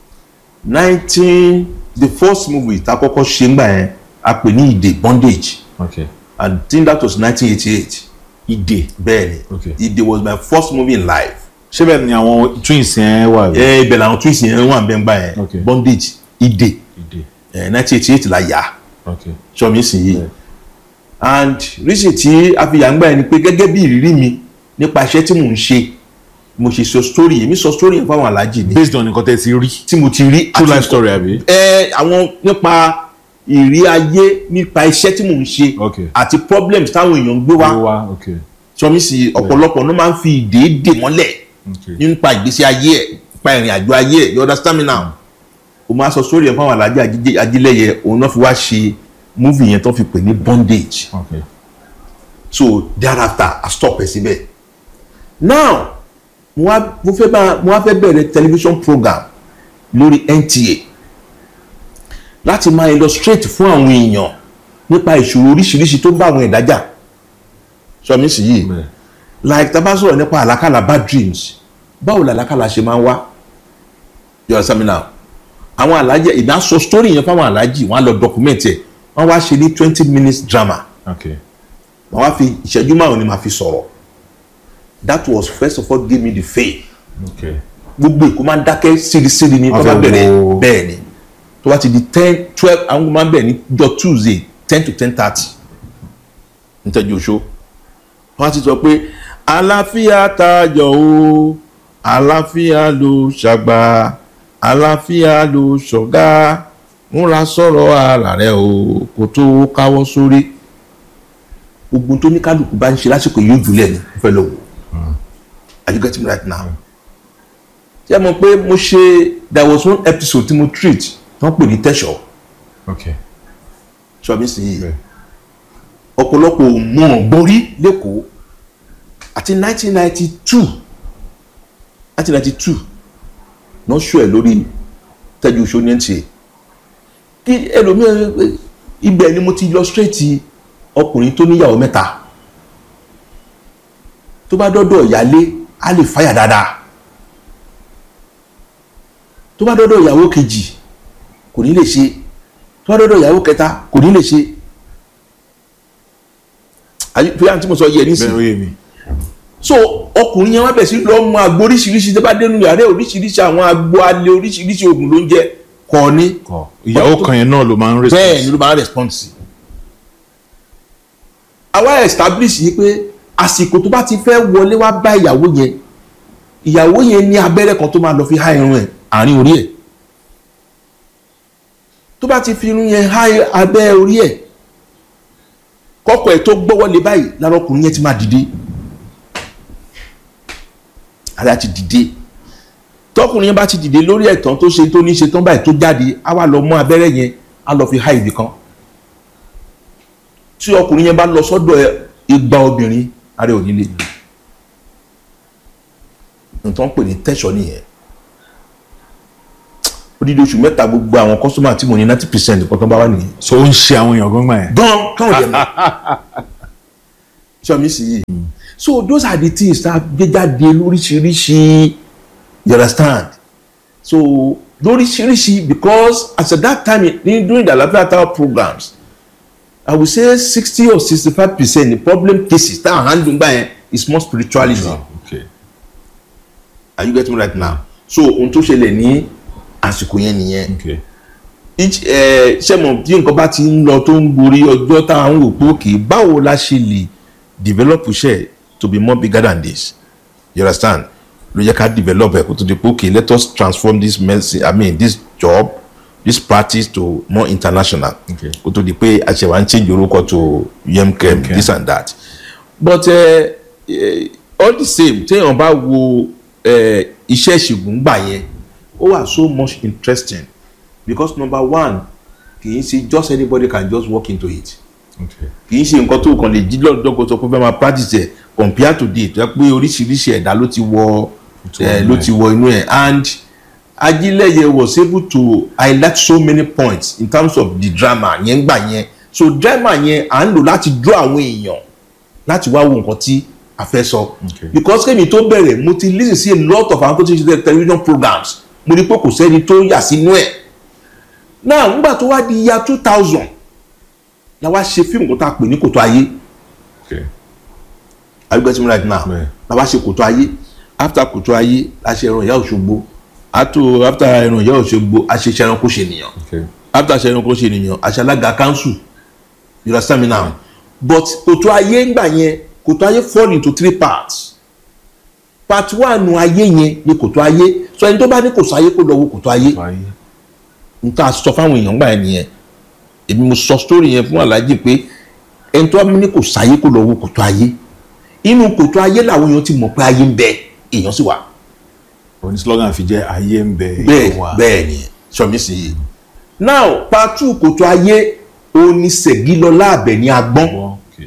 nineteen the first movie tá a kọ́kọ́ ṣe ń gbà yẹn a pè ní ìdè bondage okay and I think that was nineteen eighty eight ìdè bẹ́ẹ̀ni Okay. ìdè was my first movie in life ṣé bẹ́ẹ̀ ni àwọn twins yẹn wà bí. ẹ ibẹ̀ làwọn twins yẹn wà bẹ́ẹ̀ gbà yẹn yẹn bondage ìdè ìdè nineteen eighty eight la yà á okay sọmi sì yìí Yeah. and reason tí a fi yàgbá ẹni pé gẹ́gẹ́ bí ìrírí mi nípa iṣẹ́ tí mò ń ṣe mo ṣe sọ story èmi sọ story yẹn fáwọn aláàjì ni based on nǹkan tẹ́ ti rí tí mo ti rí true àti- life story àbí. ẹ àwọn nípa ìrí ayé nípa iṣẹ́ tí mò ń ṣe Okay. àti problems táwọn èèyàn ń gbé wá wá okay sọmi sì ọ̀pọ̀lọpọ̀ ló máa ń fi ìdè dè mọ́lẹ̀ okay nípa ìgbésí ayé ẹ̀ nípa ìrìn àjò ayé ẹ̀ you understand me now o máa sọ story yẹn fáwọn aláàjì Ajídé- ajílẹ̀yẹ òun náà fi wá ṣe movie yẹn tó fi pè ní bondage okay so thereafter i stop ẹ síbẹ̀ now mo wá mo fẹ́ bá mo wá fẹ́ bẹ̀rẹ̀ television program lórí NTA láti máa illustrate fún àwọn èèyàn nípa ìṣòro oríṣiríṣi tó bá àwọn ẹ̀dá jà sọmi sì yìí bẹ́ẹ̀ like tá a bá sọ̀rọ̀ nípa àlákàlà bad dreams báwo làlákàlà ṣe máa ń wá you understand me now àwọn alájẹ ìdá sọ story yẹn fáwọn alájì wọn á lọ document ẹ wọn wá ṣe ní twenty minutes drama okay màá wá fi ìṣẹ́jú márùn ni màá fi sọ̀rọ̀ that was first of all give me the faith okay gbogbo èkó máa ń dákẹ́ sírísírí ni tó bá Wọ́n fẹ́ bẹ̀rẹ̀ wo- bẹ́ẹ̀ ni tó bá ti di ten twelve àwọn máa ń bẹ̀rẹ̀ ní jọ tuesday ten to ten thirty nítẹ̀jú oṣó wọ́n á ti sọ pé àlàáfíà tayọ o àlàáfíà ló ṣàgbà àlàáfíà ló ṣọ̀gá múra sọ̀rọ̀ ara rẹ o kò tó káwọ́ sórí ogun tó ní kálukú bá ń ṣe lásìkò yóò jùlẹ̀ ní fẹ́ lọ wò are you getting me right now ṣé mo pé mo ṣe there was one episode tí mo treat tí wọ́n pè ní tẹ̀sọ̀ okay ṣọ́bí sí i bẹ́ẹ̀ ọ̀pọ̀lọpọ̀ mọ̀ gbórí lẹ́kọ̀ọ́ àti 1992 1992 náà ṣó ẹ̀ lórí tẹ́jú oṣù ní NTA kí ẹlòmíràn ibẹ̀ ni mo ti illustrate ọkùnrin tó níyàwó mẹ́ta tó bá dọ́dọ̀ ìyálé á lè fáyà dáadáa tó bá dọ́dọ̀ ìyàwó kejì kò ní lè ṣe tó bá dọ́dọ̀ ìyàwó kẹta kò ní lè ṣe àyè àti mo sọ yẹ bẹ́ẹ̀ ó nísìnyí yé mi so ọkùnrin yẹn wá bẹ̀ sí lọ mú agbo oríṣiríṣi tó bá dénú yàrá oríṣiríṣi àwọn agbo alẹ́ oríṣiríṣi oògùn ló ń jẹ kọ́ ni kọ ìyàwó kan yẹn náà ló máa ń bẹ́ẹ̀ ni ló máa ń respond sí. àwa establish yìí pé àsìkò tó bá ti fẹ́ wọlé wá bá ìyàwó yẹn ìyàwó yẹn ní abẹ́rẹ́ kan tó máa lọ fi há irun ẹ̀ àárín orí ẹ̀ tó bá ti fi irun yẹn há abẹ́ orí ẹ̀ kọ́kọ́ ẹ̀ tó gbọ́wọ́ lé báyìí lára ọkùnrin yẹn ti máa dìde ara ti dìde tọkùnrin yẹn bá ti dìde lórí ẹ̀tàn tó ṣe tó ní ṣe tán báyìí tó jáde á wá lọ mú abẹ́rẹ́ yẹn á lọ fi há ibì kan tí ọkùnrin yẹn bá lọ sọ́dọ̀ ẹ- igba obìnrin ara ò ní lè nǹkan pè ní tẹ̀sọ́ nìyẹn odidi oṣù mẹ́ta gbogbo àwọn kọ́sọ́mà tí mo ní ninety percent nǹkan tó bá wà nìyẹn so ó ń ṣe àwọn èèyàn gbọ́ngbà yẹn gan káwọn jẹ mọ́ sọmi sí yìí so those are the things tá a gbé jáde lóríṣiríṣi you understand so lóríṣiríṣi because as at that time in, during the Alafia Tower programs I would say sixty or sixty-five percent the problem cases tá a handle gbà yẹn is more spirituality okay are you getting me right now so ohun tó ṣẹlẹ̀ ní àsìkò yẹn nìyẹn okay each ẹ ṣe mọ̀ bí nǹkan bá ti ń lọ tó ń gorí ọjọ́ tá à ń wò pé òkè báwo la ṣe lè develop iṣẹ́ to be more bigger than this you understand ló yẹ ká develop ẹ̀ kó tó di pé òkè let us transform this medicine i mean this job this practice to more international Okay. kó tó di pé àṣẹwà ń change orúkọ to yemkem this and that but uh, uh, all the same téèyàn bá wo uh, iṣẹ́ ìṣègùn gbà yẹn ó wà so much interesting because number one kì í ṣe just anybody can just walk into it okay kì í ṣe nǹkan tó kàn lè jí lọ́dọ̀dọ́gbọ̀n sọ pé fẹ́ máa practice ẹ̀ compare to date jẹ́ pé oríṣiríṣi ẹ̀dá ló ti wọ Tó ẹ̀ wọ ló inú ti wọ inú ẹ̀ and Ajílẹ̀yẹ was able to highlight so many points in terms of the drama yẹn gbà yẹn so drama yẹn à ń lò láti draw àwọn èèyàn láti wá wo nǹkan tí a fẹ́ sọ Okay. because kémi tó bẹ̀rẹ̀ mo ti listen sí a lot of àwọn tó ti ṣe television programs mo rí pé kò sẹ́ni tó yà sínú ẹ̀ náà nígbà tó wá di year two thousand la wá ṣe fíìmù kó tá a pè ní kòtò ayé okay are you getting me right now Bẹ́ẹ̀. la wá ṣe kòtò ayé after kòtò ayé la ṣe ẹran ìyá òṣogbo after after ẹran ìyá òṣogbo a ṣe ṣẹran kó ṣe nìyàn okay after ṣẹran kó ṣe nìyàn a ṣe alága council you understand me now but kòtò ayé ńgbà yẹn kòtò ayé fall into three parts part one ayé yẹn ni kòtò ayé so ẹni tó bá ní kòtò ayé kó lọ wo kòtò ayé báyìí n ta sọ fáwọn èèyàn gbà yẹn nìyẹn èmi mo sọ story yẹn fún aláàjì pé ẹni tó bá ní kò sáyé kó lọ wo kòtò ayé inú kòtò ayé làwọn èèyàn ti mọ̀ pé ayé ń bẹ èèyàn sì wà oní slogan fi jẹ́ ayé ń bẹ bẹ́ẹ̀ èèyàn wà. bẹ́ẹ̀ ni sọmi sí i now patu kòtò ayé òní Ṣẹ̀gilọlá Àbẹ̀ní Agbọ́n Wọ́n, okay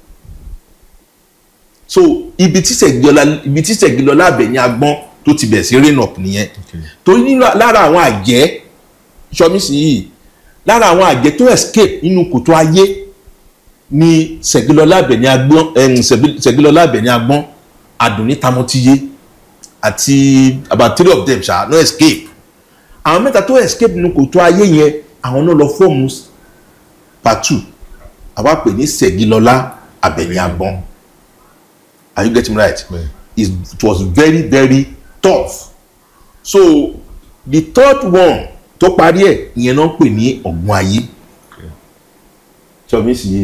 so ibi tí Ṣẹ̀gilọlá ibi tí Ṣẹ̀gilọlá Àbẹ̀ní Agbọ́n tó ti bẹ̀ sí rain up nìyẹn okay torí nínú lára àwọn àjẹ́ sọmi sí i lára àwọn àjẹ́ tó escape nínú kòtò ayé ni Ṣẹ̀gilọlá Àbẹ̀ní Agbọ́n ẹ̀hún Ṣẹ̀gilọlá Àbẹ̀ní Agbọ́n Àdùnní Tamọ́tíyé àti about three of them ṣá no escape àwọn mẹ́ta tó escape nínú kòtò ayé yẹn àwọn náà lọ fọ́ọ̀mù part two àwa pè ní Ṣẹ̀gilọlá Àbẹ̀ní Agbọ́n are you getting me right Bẹ́ẹ̀. It's- it was very very tough so the third one tó parí ẹ̀ ìyẹn náà pè ní ọ̀gbun ayé sọmi sì yé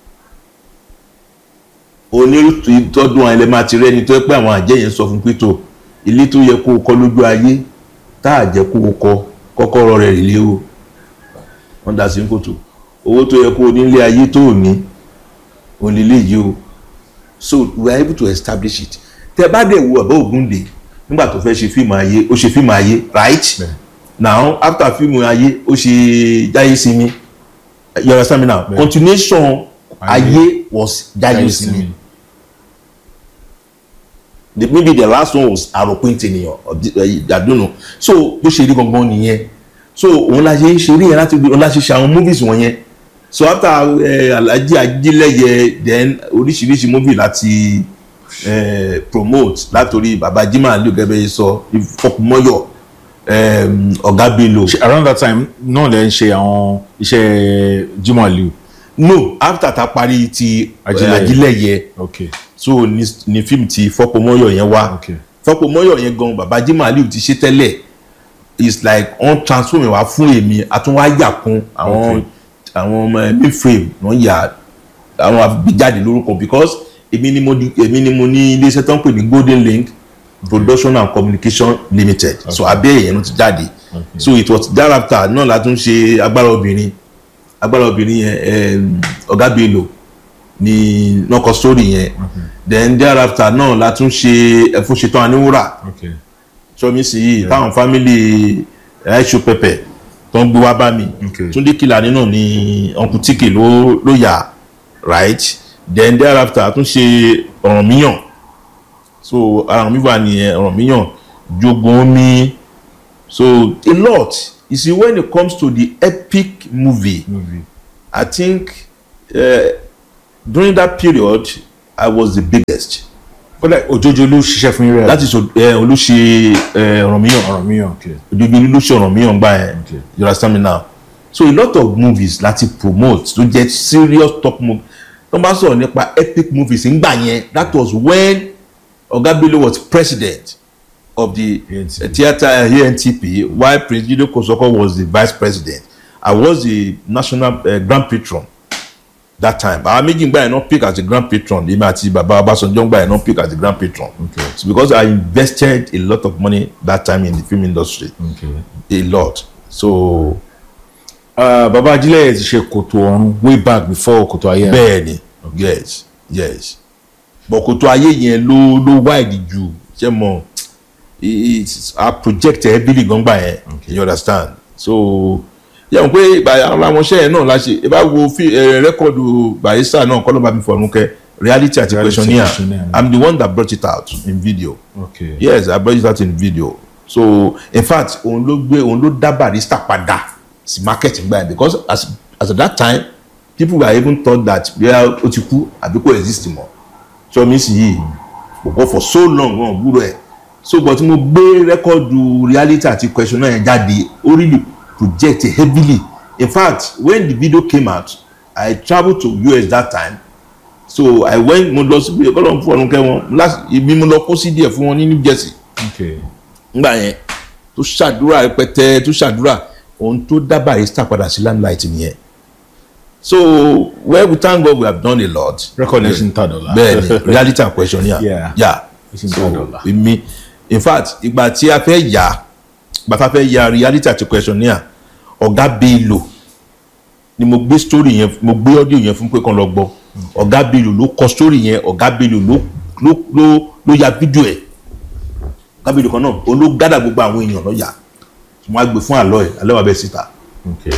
onírúurú ìtọ́dún àwọn ẹlẹ́mà ti rẹ́ni tó yẹ pé àwọn àjẹ́ yẹn sọ fún pétò ilé tó yẹ kó o kọ́ lójú ayé tá a jẹ́ kó o kọ́ kọ́kọ́rọ́ rẹ̀ rèlé o wọ́n dá sí ní kòtò owó tó yẹ kó o nílé ayé tó o ní òun lè yí o so we are able to establish it tẹ bá dẹ̀ wo Bàbá Ògúndé nígbà tó fẹ́ ṣe fíìmù ayé ó ṣe fíìmù ayé right Bẹ́ẹ̀. now after fíìmù ayé ó ṣe Jáyé Sinmi you understand me now Bẹ́ẹ̀. continuation Ayé. ayé was Jáyé Jáyé Sinmi Sinmi. the maybe the last one was Àròpin Tènìyàn or the- uh, I don't know so bó ṣe rí gangan nìyẹn so òun la ṣe ń ṣeré yẹn láti òun la ṣe ṣe àwọn movies wọ̀nyẹn so after uh, Alhaji Ajílẹ̀yẹ then oríṣiríṣi movie láti uh, promote látòrí baba Jimoh Aliu gẹ́gẹ́ bí sọ Fọkùnmọ́yọ̀ um, Ọ̀gá Bello Ṣé around that time náà lẹ ń ṣe àwọn iṣẹ́ Jimoh Aliu no after ta parí ti uh, Ajílẹ̀yẹ. Ajílẹ̀yẹ okay so ni, ni fíìmù ti Fọkùnmọ́yọ̀ yẹn wá. okay fọpọmọyọ yẹn gan baba Jimoh Aliu ti ṣe tẹ́lẹ̀ it's like wọ́n transform wá fún èmi àtúnwáyà kún àwọn Okay. àwọn ọmọ ẹbí frame wọ́n yà àwọn àbíjáde lórúkọ because èmi ni mo di èmi ni mo ní iléeṣẹ́ tó ń pè ní Golden Link Production and Communication Limited so abẹ́ èyàn ló ti jáde Okay. so it was thereafter náà la tún ṣe agbára obìnrin agbára obìnrin yẹn em, Ọ̀gá Bello ni nọkọ story yẹn then thereafter náà la tún ṣe ẹfúnṣetán aníwúrà okay sọmi sí yìí táwọn fámìlì ẹṣu pẹpẹ tó ń gbé wá bá mi Okay. túndé kìlàní náà ni uncle tike ló ló yà right then thereafter a tún ṣe ọ̀ràn míyàn so ọ̀ràn mi wà nìyẹn ọ̀ràn míyàn jogun omi so a lot you see when it comes to the epic movie movie I think uh, during that period I was the biggest kódà òjòjò ló ṣiṣẹ́ fún yín rẹ̀ that is uh, olùṣe ọ̀ràn míyàn ọ̀rọ̀ mi hàn kí ojoojúmọ́ ló ṣe ọ̀ràn míyàn gbà yẹn Okay. you understand me now so a lot of movies láti promote tó jẹ́ serious top movie tó bá sọ̀rọ̀ nípa epic movies ńgbà yẹn that was when Oga Bello was president of the ANTP. uh, theatre uh, ANTP while Prince Jide Kosoko was the vice president I was the national uh, grand patron that time àwọn méjì gbà yẹn náà pick as the grand patron èmi àti baba Ọbásanjọ́ gbà yẹn náà pick as the grand patron Okay. it's because I invested a lot of money that time in the film industry okay. a lot so Uh, baba ajílẹ̀ ti ṣe kòtò ọ̀run way back before kòtò ayé bẹ́ẹ̀ ni yes yes but kòtò ayé yẹn ló ló wide ju ṣe mọ it's a project heavily gbọ̀ngbà yẹn you understand so yẹn pé ìgbà àwọn amọ̀ṣẹ́ yẹn náà la ṣe ẹ bá wo fi ẹ rẹ́kọ̀dù barista náà kọ́ ló bá mi fọ̀rùn kẹ́ reality àti Reality questionnaire questionnaire. i'm the one that brought it out in video okay. yes i brought it out in video so in fact òun ló gbé òun ló dá barista padà sí market gbà yẹn because as as at that time people were even thought that bóyá ó ti kú àbí kò exist mọ́ so mi sì yìí kò for so long wọn ò gbúrò ẹ̀ so but mo gbé rẹ́kọ̀dù reality àti questionnaire yẹn jáde ó really project heavily in fact when the video came out i travelled to us that time so i went mo lọ síbi ẹ̀kọ́ lọ́n fún ọ̀run kẹ́wọ́n láti ibi mo lọ kó sí díẹ̀ fún wọn ní new jersey okay. ngbà yẹn tó ṣàdúrà rẹpẹtẹ tó ṣàdúrà ohun tó dá barista padà sí limelight nìyẹn so well we thank God we have done a lot record ẹ̀sìn ta dọ̀la. bẹ́ẹ̀ni reality and questionnaire Yeah. yeah Ẹ̀sìn so ta dọ̀la. èmi in fact ìgbà tí a fẹ́ yà ìgbà tá a fẹ́ yà reality àti questionnaire ọ̀gá Bello ni mo gbé story yẹn mo gbé audio yẹn fún pé kàn lọ gbọ́ ọ̀gá Bello ló kọ story yẹn ọ̀gá Bello ló ló ló ló ya fídíò ẹ̀ ọ̀gá Bello kan náà òun ló gádà gbogbo àwọn èèyàn lọ́yà wọ́n á gbé fún àlọ́ ẹ̀ àlọ́ wa bẹ́ẹ̀ síta. okay.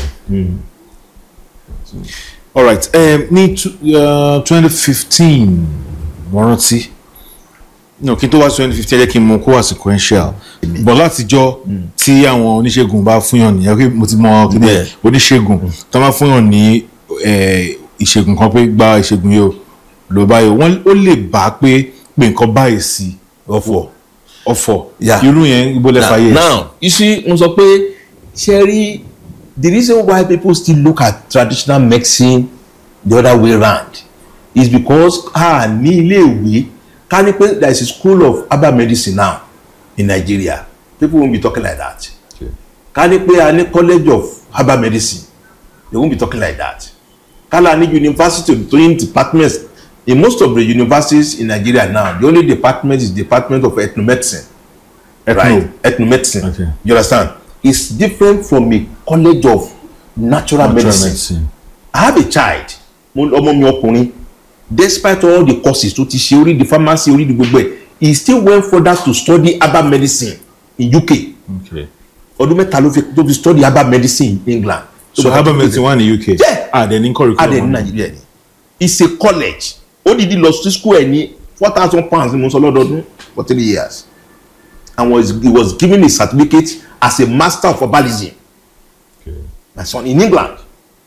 all right um, ní twenty fifteen mo rántí no kí n tó wá twenty fifteen ẹ jẹ́ kí n mú kó wá sequential bọ̀ látijọ́ tí àwọn oníṣègùn bá fúnyàn ní ẹgbẹ́ mo ti mọ kíni Bẹ́ẹ̀. oníṣègùn tó máa fúnyàn ní eh, ìṣègùn kan pé gba ìṣègùn yìí o ló báyìí o wọ́n ó lè bá pé pé nǹkan báyìí sí ọ̀fọ̀ ọ̀fọ̀ Yeah. irú yẹn ibo lẹ́fà yẹ now you see mo sọ pé ṣe rí the reason why people still look at traditional medicine the other way round is because a ní ilé ìwé ká ní pé there is a school of herbal medicine now in Nigeria people won't be talking like that Okay. ká ní pé a ní college of herbal medicine they won't be talking like that kala ní university doing departments in most of the universities in Nigeria now the only department is department of ethnomedicine Ethno. right ethnomedicine Okay. you understand it's different from a college of natural, Natural medicine. medicine. I have a child mo- ọmọ mi ọkùnrin despite all the courses tó ti ṣe orí the pharmacy orí the gbogbo ẹ̀ he still went further to study herbal medicine in UK Okay. ọdún mẹ́ta ló fi tó fi study herbal medicine in England. so herbal medicine wà ní UK Yeah. ah then ní curriculum adé ní wọn. Nàìjíríà ni it's a college ó dìdí lọ sí school ẹ̀ ní four thousand pounds ni mo sọ lọ́dọọdún for three years and was, he was given a certificate as a master of herbalism Okay. my son in England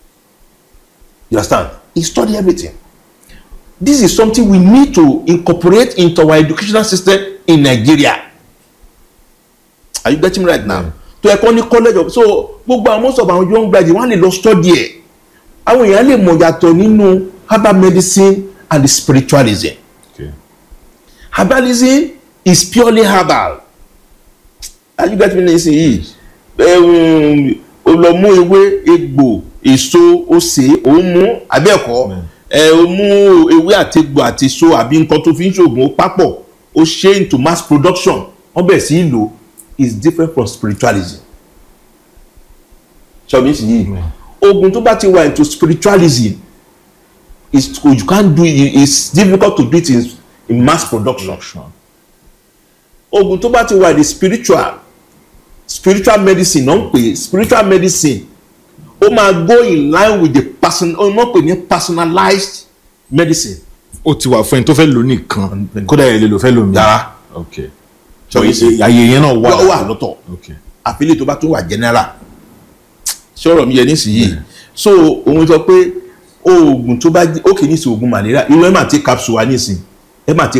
you understand he study everything this is something we need to incorporate into our educational system in Nigeria are you getting me right now to ẹ̀kọ́ ní college of so gbogbo àwọn most of our young graduates wọ́n á lè lọ study ẹ̀ àwọn èèyàn lè mọ̀ yàtọ̀ nínú herbal medicine and spiritualism Okay. herbalism is purely herbal are you getting me nísìnyí um, o lọ mú ewé egbò èso ose òun mú abẹ́ẹ̀kọ́ ẹ o mú ewé àti egbò àti èso àbí nǹkan tó fi ń ṣoògùn ó papọ̀ ó ṣe into mass production wọ́n bẹ̀rẹ̀ sí í lò is different from spiritualism ṣọ́ọ̀bù nísìnyí oògùn tó bá ti wà into spiritualism is you can't do it it's difficult to do it in, in mass production oògùn tó bá ti wà ní spiritual spiritual medicine náà ń pè é spiritual medicine ó máa go in line with the person ó náà pè ní personalized medicine. ó ti wà fún ẹni tó fẹ́ lò nìkan kódà ẹ̀ lè lò fẹ́ lò mí. Yàrá. ok So, àyè yẹn náà wà. wà wà lọ́tọ̀ ok àfilẹ̀ tó bá tún wà general sọ̀rọ̀ mi yẹ nísìnyí so òun sọ pé oògùn tó bá jẹ́ ó kì í ní sí oògùn malaria irú ẹ máa ti capsule wa nísìn ẹ máa ti